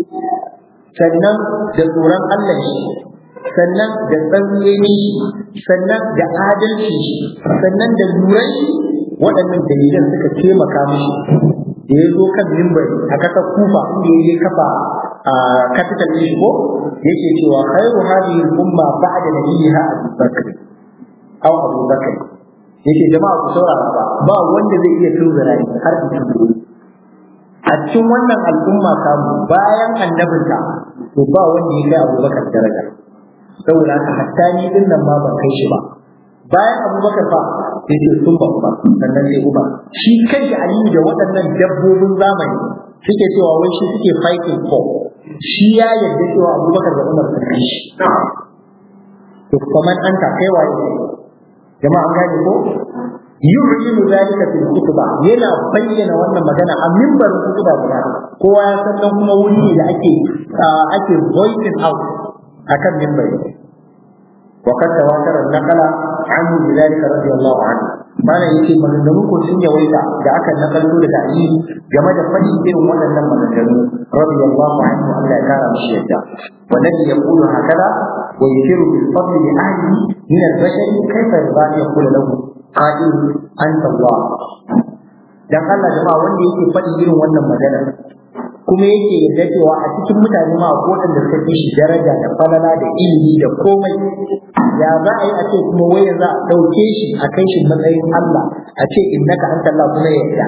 Speaker 1: sannan da tsoron Allah shi sannan da tsantseni sannan da adalci sannan da luran shi waɗannan dalilan suka taimaka mishi da ya zo kan mimbari a ƙasar kufa inda ya je kafa a capital ɗin shi ko yake cewa khairu hadhihi al-umma ba'da nabiyha Abu Bakr aw Abu Bakr yake jama'a ku saurara ba ba wanda zai iya tunzura ni har in tunzura a cikin wannan al'umma samu bayan annabinta to ba wanda ya kai abubakar daraja saboda haka hatta ni din nan ma ban kai shi ba bayan abubakar fa sai ce sun ba ba sannan sai umar shi kai da aliyu da waɗannan dabbobin zamani suke cewa wai shi suke fighting for shi ya yarda cewa abubakar da umar sun kai shi to kamar an ta kai waye jama'a an gane ko yu'linu zalika fil khutba yana bayyana wannan magana a mimbarin khutba guda kowa ya san nan kuma wuri da ake ake voicing out akan mimbari wa kad tawatara naqala anhu bidalika radiyallahu anhu mana yake maganganu ko sun yawaita da aka nakalto daga Ali game da fadin irin waɗannan maganganu radiyallahu anhu Allah ya kara mishi yadda والذي يقول هكذا ويشير بالفضل لأهله من البشر كيف يرضى أن يقول له قائل أنت الله dan Allah jama'a wanda yake faɗi irin wannan magana kuma yake yarda cewa a cikin mutane ma ko da suka fi shi daraja da falala da ilimi da komai ya za a yi a ce kuma wai za a ɗauke shi a kai shi matsayin Allah a ce innaka anta Allah kuma ya yarda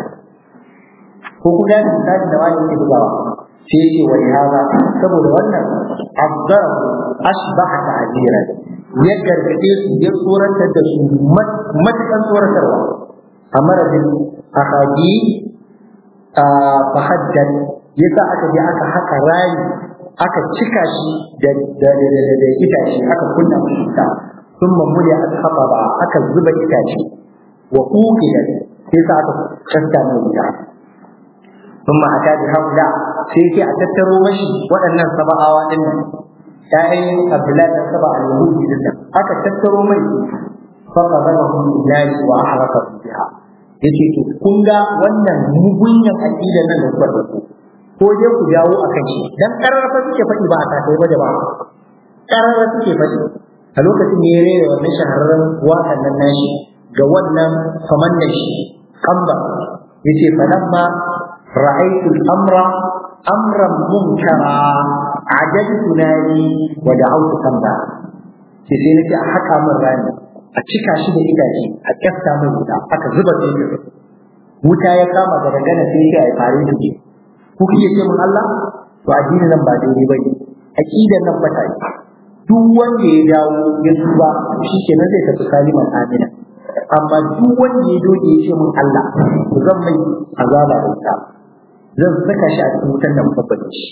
Speaker 1: ko ku gane misali da wani yake bugawa sai yake wa hada saboda wannan abdar asbaha ta'dira ya gargaɗe su ya tsoratar da su matukan tsoratarwa a marabin ahadi a fahaddan ya sa aka je aka haka rami aka cika shi da itace aka kunna shi ta sun mamuli a haɓa ba aka zuba itace wa ƙuƙiyar sai sa aka kasta mai wuta sun ma a tabi haula sai ke a tattaro mashi waɗannan saba'awa ɗin nan ‘ya'yan Abdullahi da saba a Yahudi din nan aka tattaro mai faka zama hun ilahi wa haraka biha yace to kun ga wannan mugunyan aqida nan da kuka dauko ko je ku dawo akan shi dan kararrafa suke faɗi ba a takai ba da ba kararrafa suke faɗi a lokacin ne ya rera wannan shahararren waƙan nan nashi ga wannan famannan shi kamba yace falamma ra'aytu al-amra amran munkara ajadtu nani wa da'awtu kamba sai sai nace a haka min rani a cika shi da itace a kyafta mai wuta aka zuba sai wuta ya kama da dangana sai ya fare da ke ku kike ce mun Allah to addini nan ba daidai bane aqidar nan ba ta yi duk wanda ya dawo ya tuba shi kenan zai tafi saliman amina amma duk wanda ya doge ya ce mun Allah to zan mai azaba da wuta zan saka shi a cikin wutan nan babban shi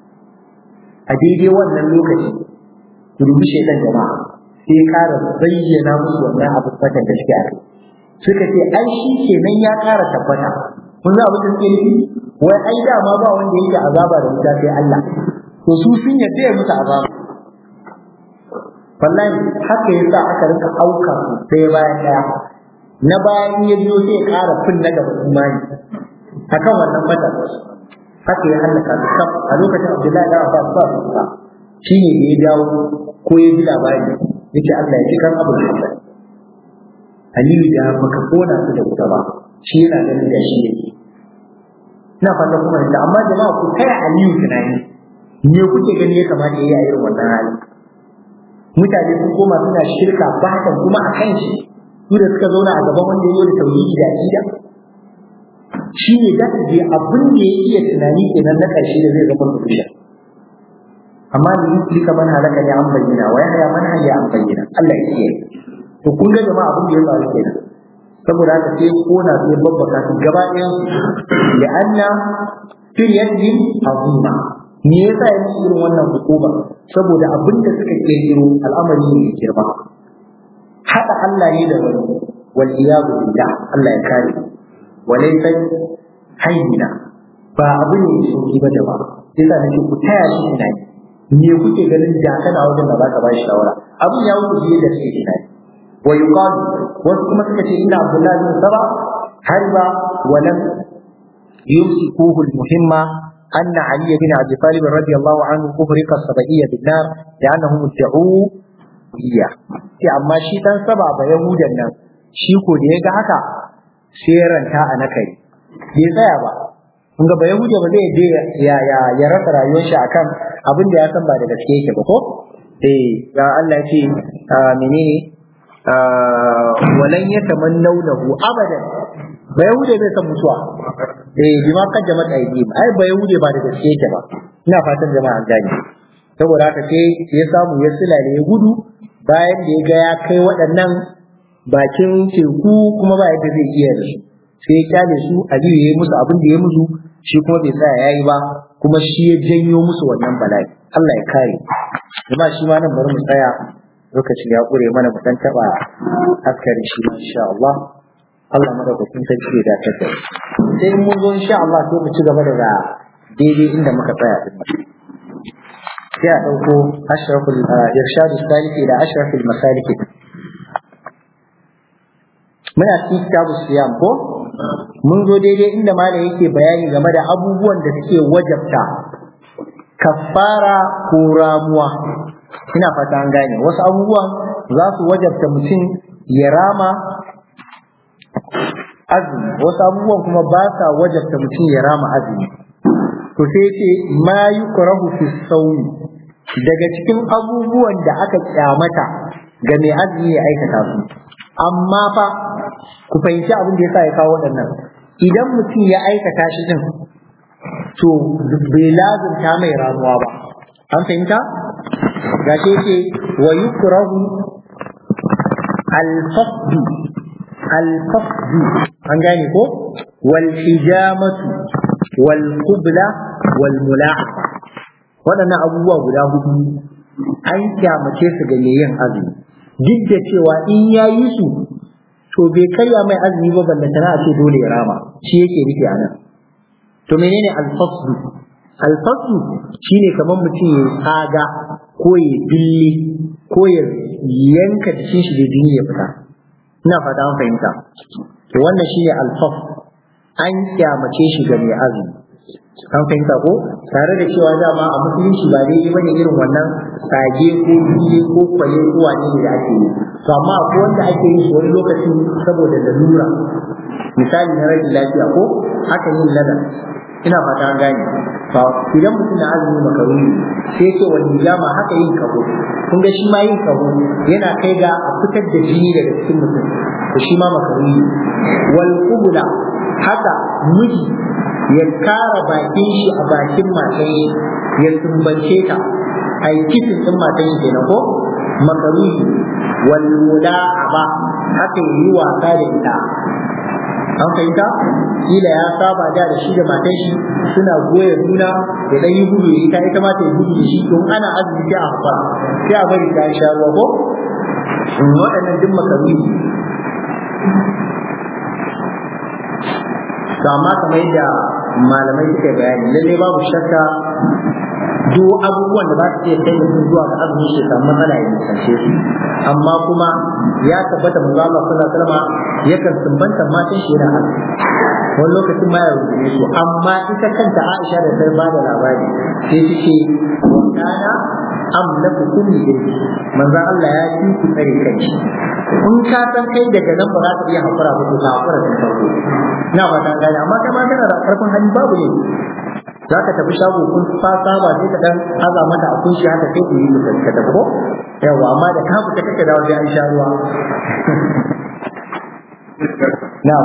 Speaker 1: a daidai wannan lokaci ku dubi shaidan jama'a sai ƙara bayyana musu wannan abin fatan da suke a kai suka ce ai shi kenan ya ƙara tabbata kun za abin da suke nufi wai ai dama ba wanda yake azaba da wuta sai Allah to su sun yarda ya musu azaba wallahi haka yasa aka rika auka sai bayan daya na bayan ya biyo sai ya ƙara fin na gaba imani akan wannan fatan haka ya hallaka su kaf a lokacin Abdullahi da Abbas ba su ba shine da ya dawo ko ya ji labari yace Allah ya ji kan abu da Aliyu da baka kona su da wuta ba shi yana ganin da shi yake ina fata kuma da amma jama'a ku kai Aliyu tunani me kuke gani ya kamata yayi a irin wannan hali mutane sun koma suna shirka batan kuma a kan shi su da suka zauna a gaban wanda ya yi da tauhidi da aqida shi ne za ka je abin da ya iya tunani kenan na ƙarshe da zai zama solution amma da yi tilka man halaka ne an bayyana wa ya man haya an bayyana Allah ya kiyaye to kun ga jama'a abin da ya faru kenan saboda haka sai kona su ya babbaka su gaba ɗayan ya anna firyatin azima me yasa ya musu irin wannan hukuma saboda abin da suka kirkiro al'amari ne mai girma haɗa Allah ne da wani wal iyadu billah Allah ya kare walaysa hayyina ba abu ne mai sauki ba jama'a yasa nake ku taya shi tunani me kuke ganin da kana wajen da baka ba shi shawara abin ya wuce biye da suke tunani wa yuqal wasu kuma suka ce inna abdullahi bin saba harba wa lam yumsikuhu al-muhimma أن علي بن أبي طالب رضي الله عنه أغرق السبعية بالنار لأنهم ادعوا إياه sai amma shi dan saba ba yahudan nan shi ko da ya ga haka sai ranta a nakari bai tsaya ba kun ga ba yahuda ba zai je ya ya ya rasa rayuwar shi akan abin da ya san ba da gaske yake ba ko eh ya Allah ce menene walan yatamannawnahu abadan ba yahude bai san mutuwa eh bima kaddamat aydihim ai ba yahude ba da gaske yake ba ina fatan jama'a gani saboda haka sai ya samu ya silale ya gudu bayan da ya ga ya kai waɗannan bakin teku kuma ba yadda zai iya da su sai ya kyale su aliyu ya yi musu abin da ya musu shi kuma bai tsaya yayi ba kuma shi ya janyo musu wannan bala'i Allah ya kare jama'a shi ma nan bari mu tsaya lokaci ya ƙure mana mu dan taba askari shi insha Allah Allah madaukakin sarki ya dace da sai mun zo insha Allah sai mu ci gaba daga daidai inda muka tsaya din sai a dauko ashraful irshadus saliki ila ashrafil masaliki muna cikin kitabu siyam ko mun zo daidai inda malam yake bayani game da abubuwan da suke wajabta kafara ko ramuwa ina fata an gane wasu abubuwan za su wajabta mutum ya rama azumi wasu abubuwan kuma ba sa wajabta mutum ya rama azumi to sai ce ma yukrahu fi sawmi daga cikin abubuwan da aka kyamata ga mai azumi ya aikata su amma fa ku fahimci abin da yasa ya kawo waɗannan idan mutum ya aikata shi din to bai lazumta mai ramuwa ba an fahimta gashi yake wa yukrahu al-fasdu al-fasdu an gane ko wal hijamatu wal qubla wal mula'afa waɗannan abubuwa guda hudu an kyamace su ga yin azumi duk da cewa in ya yi su to bai karya mai azumi ba banda tana a ce dole ya rama shi yake nufi a nan to menene alfaslu alfaslu shine kamar mutum ya tsaga ko ya bille ko ya yanka jikin shi da jini ya fita ina fata an fahimta to wannan shine alfas an kyamace shi ga mai azumi an fahimta ko tare da cewa dama a musulunci ba daidai bane irin wannan sage ko biye ko kwale ko wani ne da ake yi to amma akwai wanda ake yi wani lokaci saboda lalura misali na rashin lafiya ko haka yin lada ina fata an gane ba idan mutum na azumi makaruni sai ce wani jama haka yin kaho kun ga shi ma yin kaho yana kai ga a fitar da jini daga cikin mutum to shi ma makaruni wal qubla haka miji ya kara bakin shi a bakin matan ya sumbance ta a yi kitin ɗin matan kenan ko makaruhi wal mula'aba haka yi wasa da ita an fahimta kila ya saba da da shi da matan shi suna goya juna ya dan yi gudu da ita ita ma ta yi gudu da shi don ana azumi sai a fara sai a bari ta sha ruwa ko waɗannan duk makaruhi to amma kamar yadda malamai suka bayani lalle babu shakka duk abubuwan da ba su iya kai mutum zuwa ga azumin shi samu matsala ya nisance su amma kuma ya tabbata manzo Allah sallallahu alaihi wasallam yakan sumbanta matan shi yana azumi wani lokacin ma ya rubuce su amma ita kanta Aisha da sai bada labari sai ta ce wa kana amlaku kulli dai manzo Allah ya ci ku tsare kai in ka san kai daga nan ba za ka iya hakura ba to ka hakura da farko ina ba ta gane amma kai ma kana da karfin hali babu ne za ka tafi shago kun fa saba sai ka dan haza mata a kunshi haka sai ku yi mu ka tafi ko yawa amma da ka fita kake dawo sai an sha ruwa na'am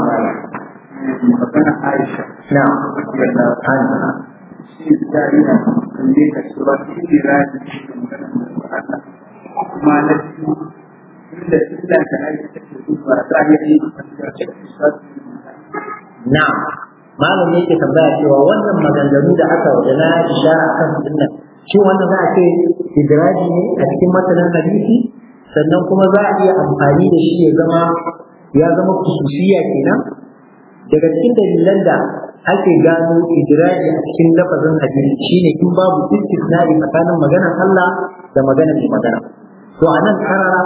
Speaker 2: magana Aisha
Speaker 1: na'am
Speaker 2: yana
Speaker 1: ana
Speaker 2: shi da yana kalle ka cewa shi ne rani shi magana da Allah kuma na biyu inda inda da Aisha take duba ta yi da shi
Speaker 1: na'am malam yake tambaya cewa wannan maganganu da aka waje na ishara akan sunnan shi wannan za a ce idraji ne a cikin matanin hadisi sannan kuma za a iya amfani da shi ya zama ya zama kususiya kenan daga cikin dalilan da ake gano idraji a cikin lafazin hadisi shine in babu istisna'i tsakanin maganar Allah da maganar mai magana to anan karara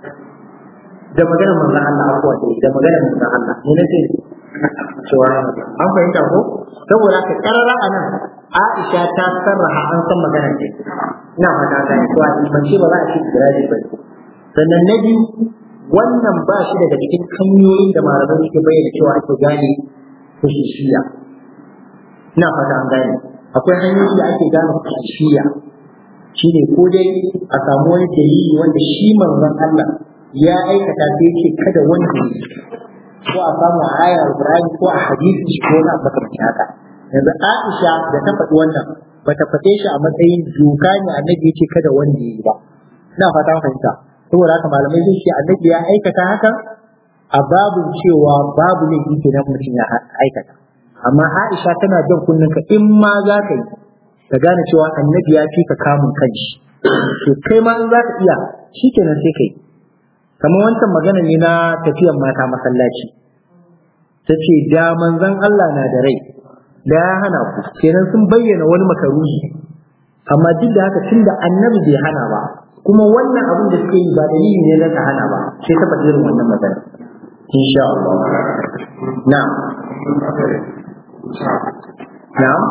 Speaker 1: da maganar manzon Allah akwai da maganar manzon Allah ne nace cewa an fahimta ko saboda ka karara a nan Aisha ta sarraha an san magana ce ina fata ta yi cewa ban ce ba za a ci giraji ba sannan na biyu wannan ba shi daga cikin hanyoyin da malamai suke bayyana cewa ake gane kusushiya ina fata an gane akwai hanyoyi da ake gane kusushiya shine ko dai a samu wani dalili wanda shi manzon Allah ya aikata sai ce kada wanda ko a samu a ayar Qur'ani ko a hadisi ko na makamancin haka yanzu Aisha da ta faɗi wannan ba ta faɗe shi a matsayin doka ne annabi ya ce kada wanda ya yi ba ina fata fahimta saboda haka malamai sun ce annabi ya aikata hakan a babin cewa babu ne yake nan mutum ya aikata amma Aisha tana jan kunninka in ma za ka yi ka gane cewa annabi ya fi ka kamun kanshi to kai ma in za ka iya shikenan sai kai kamar wancan magana ne na tafiyan mata masallaci ta ce da manzon Allah na da rai da ya hana ku kenan sun bayyana wani makaruhi amma duk da haka tunda annabi bai hana ba kuma wannan abin da suke yi ba dalili ne na ta hana ba sai ta faɗi irin wannan magana insha Allah na'am na'am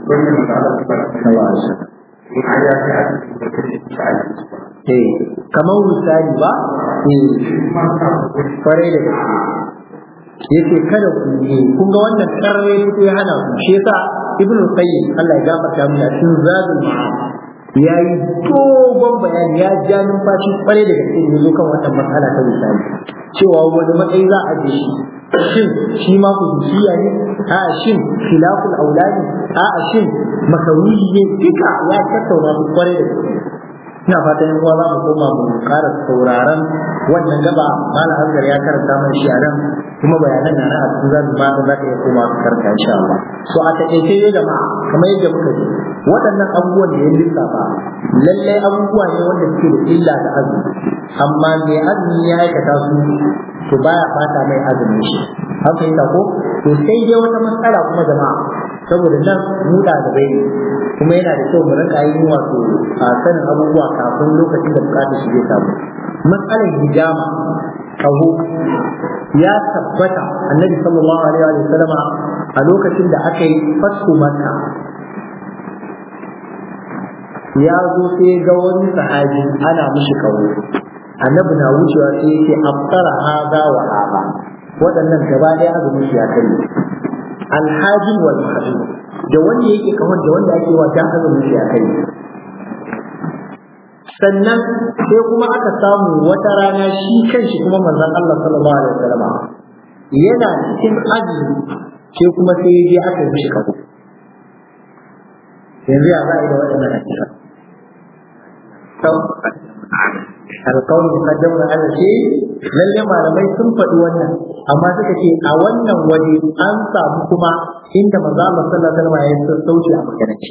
Speaker 1: eh kamar misali ba eh kwarai da gaske yace kada ku yi kun ga wannan karre fito ya hana ku shi yasa ibn qayyim Allah ya gafarta mu cikin zadul ma'ad yayi dogon bayani ya ja numfashi kwarai da gaske ne kan wannan matsala ta misali cewa wani matsayi za a je shi shin shi ma kudusiya ne a shin khilaful aulani a shin makaruhi ne duka ya tattauna su kwarai da gaske ina fatan yan uwa za mu koma mu ƙara sauraron wannan gaba malam Azgar ya karanta mana shi a nan kuma bayanan na a cikin zamu ma za ka iya koma ka karanta insha Allah so a takaice dai jama'a kamar yadda muka ji waɗannan abubuwan da ya lissafa lallai abubuwa ne wanda suke da illa da azumi amma mai azumi ya aikata su to baya fata mai azumin shi an fahimta ko to sai dai wata matsala kuma jama'a saboda nan mu ɗalibai ne kuma yana da kyau mu rinka yin wato a sanin abubuwa kafin lokacin da bukatar shi zai samu matsalar hijama kaho ya tabbata annabi sallallahu alaihi wa sallama a lokacin da aka yi fasku makka ya zo sai ga wani sahabi ana mishi kaho annabi na wucewa sai yake abtara haza wa haba waɗannan gaba ɗaya azumin shi ya kai alhajin wal mahjum da wanda yake kawar da wanda ake wa dan azumin shi a kai sannan sai kuma aka samu wata rana shi kanshi kuma manzon Allah sallallahu alaihi wasallam yana cikin azumi sai kuma sai ya je aka yi mishi kafu yanzu ya za a yi da waɗannan hakika alƙawar muqaddamu ala shi lalle malamai sun faɗi wannan amma suka ce a wannan waje an samu kuma inda manzo Allah sallallahu alaihi wasallam ya yi sauci a maganance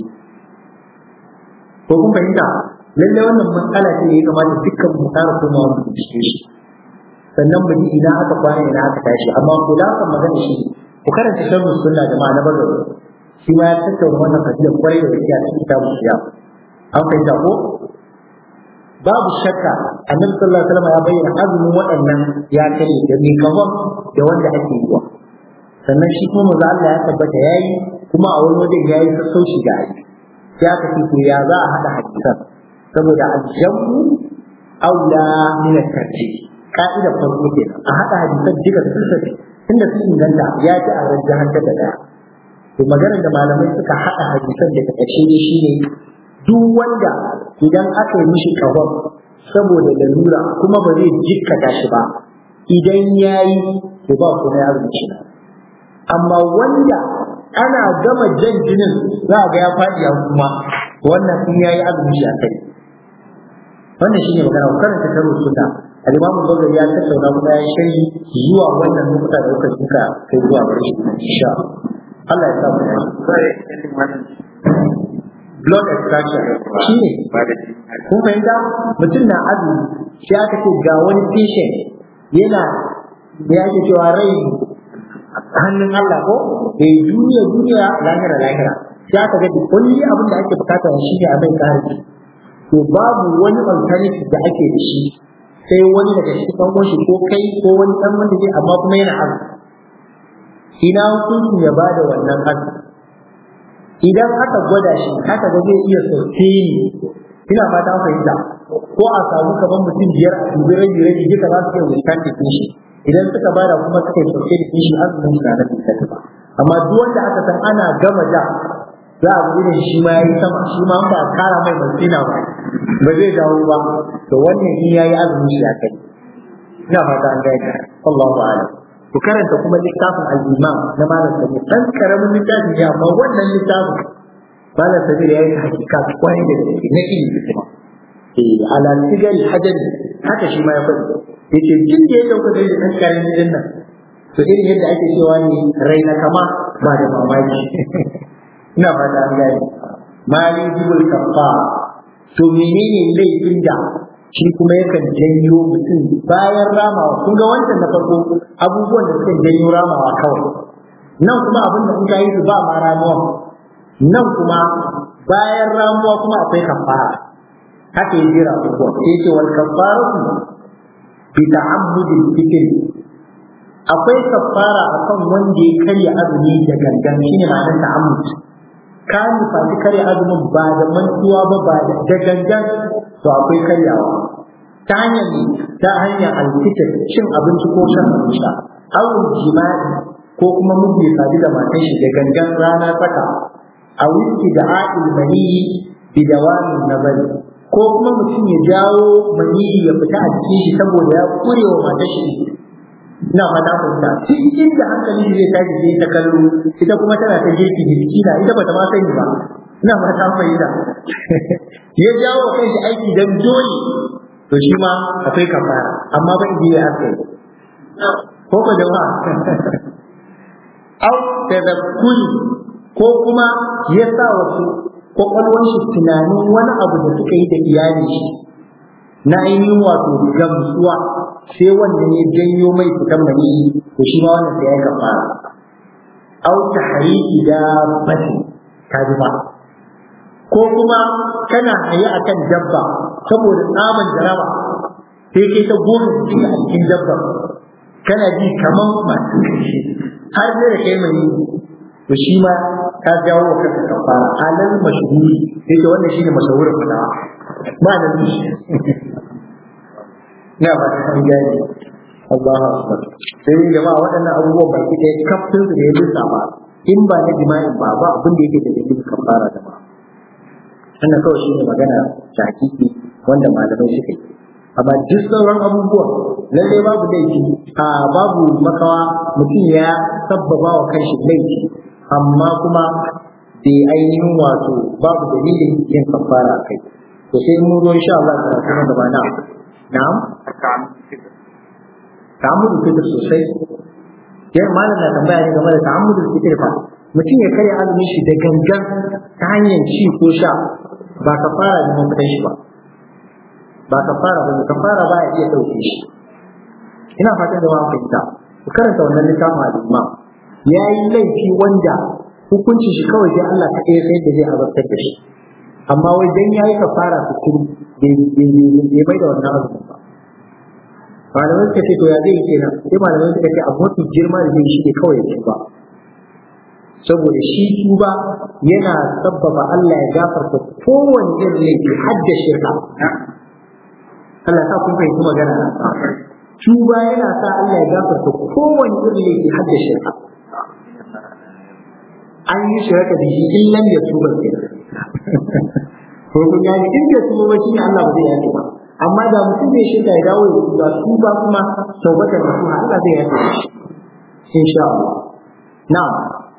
Speaker 1: ko kun fahimta lalle wannan matsala ce da ya kamata dukkan mu tsara kuma mu bincike shi sannan mu ji ina aka kwana ina aka tashi amma kula kan magana shi ku karanta sharhu sunna jama'a na bagawi shi ma ya tattauna wannan fadila kwarai da gaskiya cikin kitabun siya an fahimta ko babu shakka annabi sallallahu alaihi wasallam ya bayyana azumin waɗannan ya kare da mai kafan da wanda ake yi wa sannan shi kuma manzo Allah ya tabbata yayi kuma a wani wajen yayi sassauci da ai sai aka ce to ya za a hada hadisan saboda aljamu aula min at-tarjih ka'ida farko kenan a hada hadisan duka sun tafi tunda sun inganta ya ci a rajjahan da daya to maganar da malamai suka hada hadisan da ta ƙarshe ne shine duk wanda idan aka yi mishi kahon saboda lalura kuma ba zai jikkata shi ba idan ya yi to ba kuma ya rubuce amma wanda ana gama jan jinin za a ga ya faɗi a kuma wannan in ya yi azumi shi a kai wannan shine magana ku karanta karo suna al-imam Bukhari ya tattauna kuma ya sharhi zuwa wannan nukuta da kuka suka kai zuwa gare shi insha Allah ya sa mu blood extraction shi ne kun fahimta mutum na azumi sai aka ce ga wani patient yana da yake cewa rai hannun Allah ko eh duniya duniya lahira lahira sai aka ga kulli abin da ake bukata shi ne a mai kare to babu wani alternative da ake da shi sai wani daga cikin ɗan shi ko kai ko wani ɗan wanda zai amma kuma yana azumi ina hukuncin ya bada wannan azumi idan aka gwada shi aka ga zai iya sosteni ina fata fahimta ko a samu kamar mutum biyar a dubi rabi rabi duka za su iya withstand da shi idan suka bada kuma suka yi sauke da shi azumin su na da tsari ba amma duk wanda aka san ana gama da za a gudu shi ma yayi sama shi ma ba kara mai basina ba ba zai dawo ba to wannan in yayi azumin shi a kai ina fata an gaya Allahu a'lam ku karanta kuma littafin al-imam na malam sabi dan karamin littafi ne amma wannan littafin malam sabi ya yi hakika kwarai da gaske na ilimi kuma eh ala sigal hajar haka shi ma ya faɗi yace duk da ya dauka da dan karamin gidan nan to irin yadda ake cewa ne raina kama ba da mamaki ina fata an gane mali jibul kafa to menene laifin da shi kuma yakan janyo mutum bayan ramawa kun ga wancan na farko abubuwan da suka janyo ramawa kawai nan kuma abin da kuka yi su ba ma ramuwa nan kuma bayan ramuwa kuma akwai kafara haka ya jira abubuwa sai ce wal kafaratu bi ta'ammudil fikr akwai kafara akan wanda ya karya azumi da gangan shine ma'anar ta'ammud ka nufaci karya azumin ba da mantuwa ba ba da gangan to akwai karyawa ta hanyar ne ta hanyar alfitar cin abinci ko shan abin sha awul jima'i ko kuma mutum ya sadu da matan shi da gangan rana tsaka a wiki da a'il maniyi bi dawamin nazari ko kuma mutum ya jawo maniyi ya fita a cikin shi saboda ya kure wa matan shi ina fata fahimta duk inda hankali zai tashi zai ta kallo ita kuma tana ta gefe miskina ita bata ma sani ba ina ma ta fahimta ya jawo wa kanshi aiki dan dole to shi ma akwai kafara amma ba idiya aka yi ko ka jama'a au tadakkuri ko kuma ya sa wasu kwakwalwar shi tunanin wani abu da suka yi da iyali shi na ainihin wato gamsuwa sai wanda ya janyo mai fitan mani to shi ma wannan sai ya kafara au tahriki da bati ta ji ba ko kuma kana haye akan dabba saboda tsaban jaraba sai kai ta goma cikin a cikin dabba kana ji kaman masu kashi har sai da kai mai to shi ma ka jawo wa kanka kafara alal mashhuri sai ta wannan shine mashahurin fadawa ba nan shi na ba ta gani Allahu akbar sai jama'a waɗannan abubuwan baki ɗaya kaftin su da ya bisa ba in ba na jima'in ba ba abin da yake da dalilin kafara da ba wannan kawai shine magana ta hakiki wanda malamai suka yi amma duk sauran abubuwan lalle babu laifi a babu makawa mutum ya sabbaba wa kanshi laifi amma kuma bai ainihin wato babu dalilin yin kafara a kai to sai mun zo insha Allah ta kuma gaba na na'am ta'ammudu fitar sosai yan malam na tambaya ne game da ta'ammudu fitar fa mutum ya karya azumin shi da gangan ta hanyar ci ko sha ba ka fara da mafitan shi ba ba ka fara ba ka fara ba ya iya ɗauke shi ina fatan da wani fahimta ku karanta wannan littafin al'umma ya yi laifi wanda hukuncin shi kawai sai Allah kaɗai ya sayar da zai azabtar da shi amma wai dan ya yi kafara su kuru bai bai da wannan azumin ba malamai suka ce to ya zai kenan sai malamai suka ce abu mafi girma da zai shi ne kawai ya ba saboda shi tuba yana sabbaba Allah ya gafarta kowane irin laifi har da shirka Allah sa kun fahimci magana tuba yana sa Allah ya gafarta kowane irin laifi har da shirka an yi shirka da shi in lam ya tuba kenan ko kun gani in bai tuba ba shine Allah ba zai yafe ba amma da mutum zai shirka ya dawo ya tuba tuba kuma taubatar da kuma Allah zai yafe shi insha Allah na'am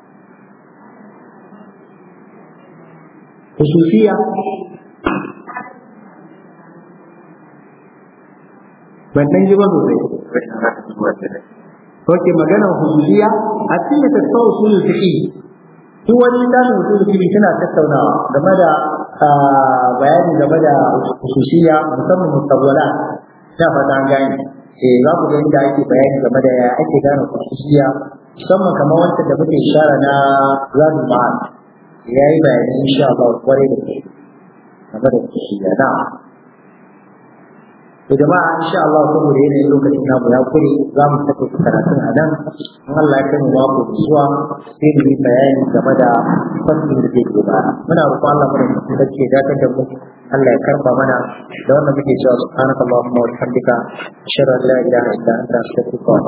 Speaker 1: khususiyya ban dan ji ba sosai Oke magana hususiya a cikin da tattauna usulul fiqh duk wani littafin usulul fiqh tana tattaunawa game da bayani game da hususiya musamman mutawwala ta fata an gane eh za ku ga inda ake bayani game da ya ake gane hususiya musamman kamar wancan da muke ishara na zabi ma'an ya yi bayani insha Allah kwarai da kai game da hususiya na to jama'a insha Allah saboda yanayin lokacin namu ya kure za mu saka karatun a nan in Allah ya kai mu mako zuwa sai mu yi bayani game da fasalin da zai gaba muna roƙon Allah mu da da ke dakatar da mu Allah ya karba mana da wannan muke cewa subhanakallahumma wa bihamdika ashhadu an la ilaha illa anta astaghfiruka wa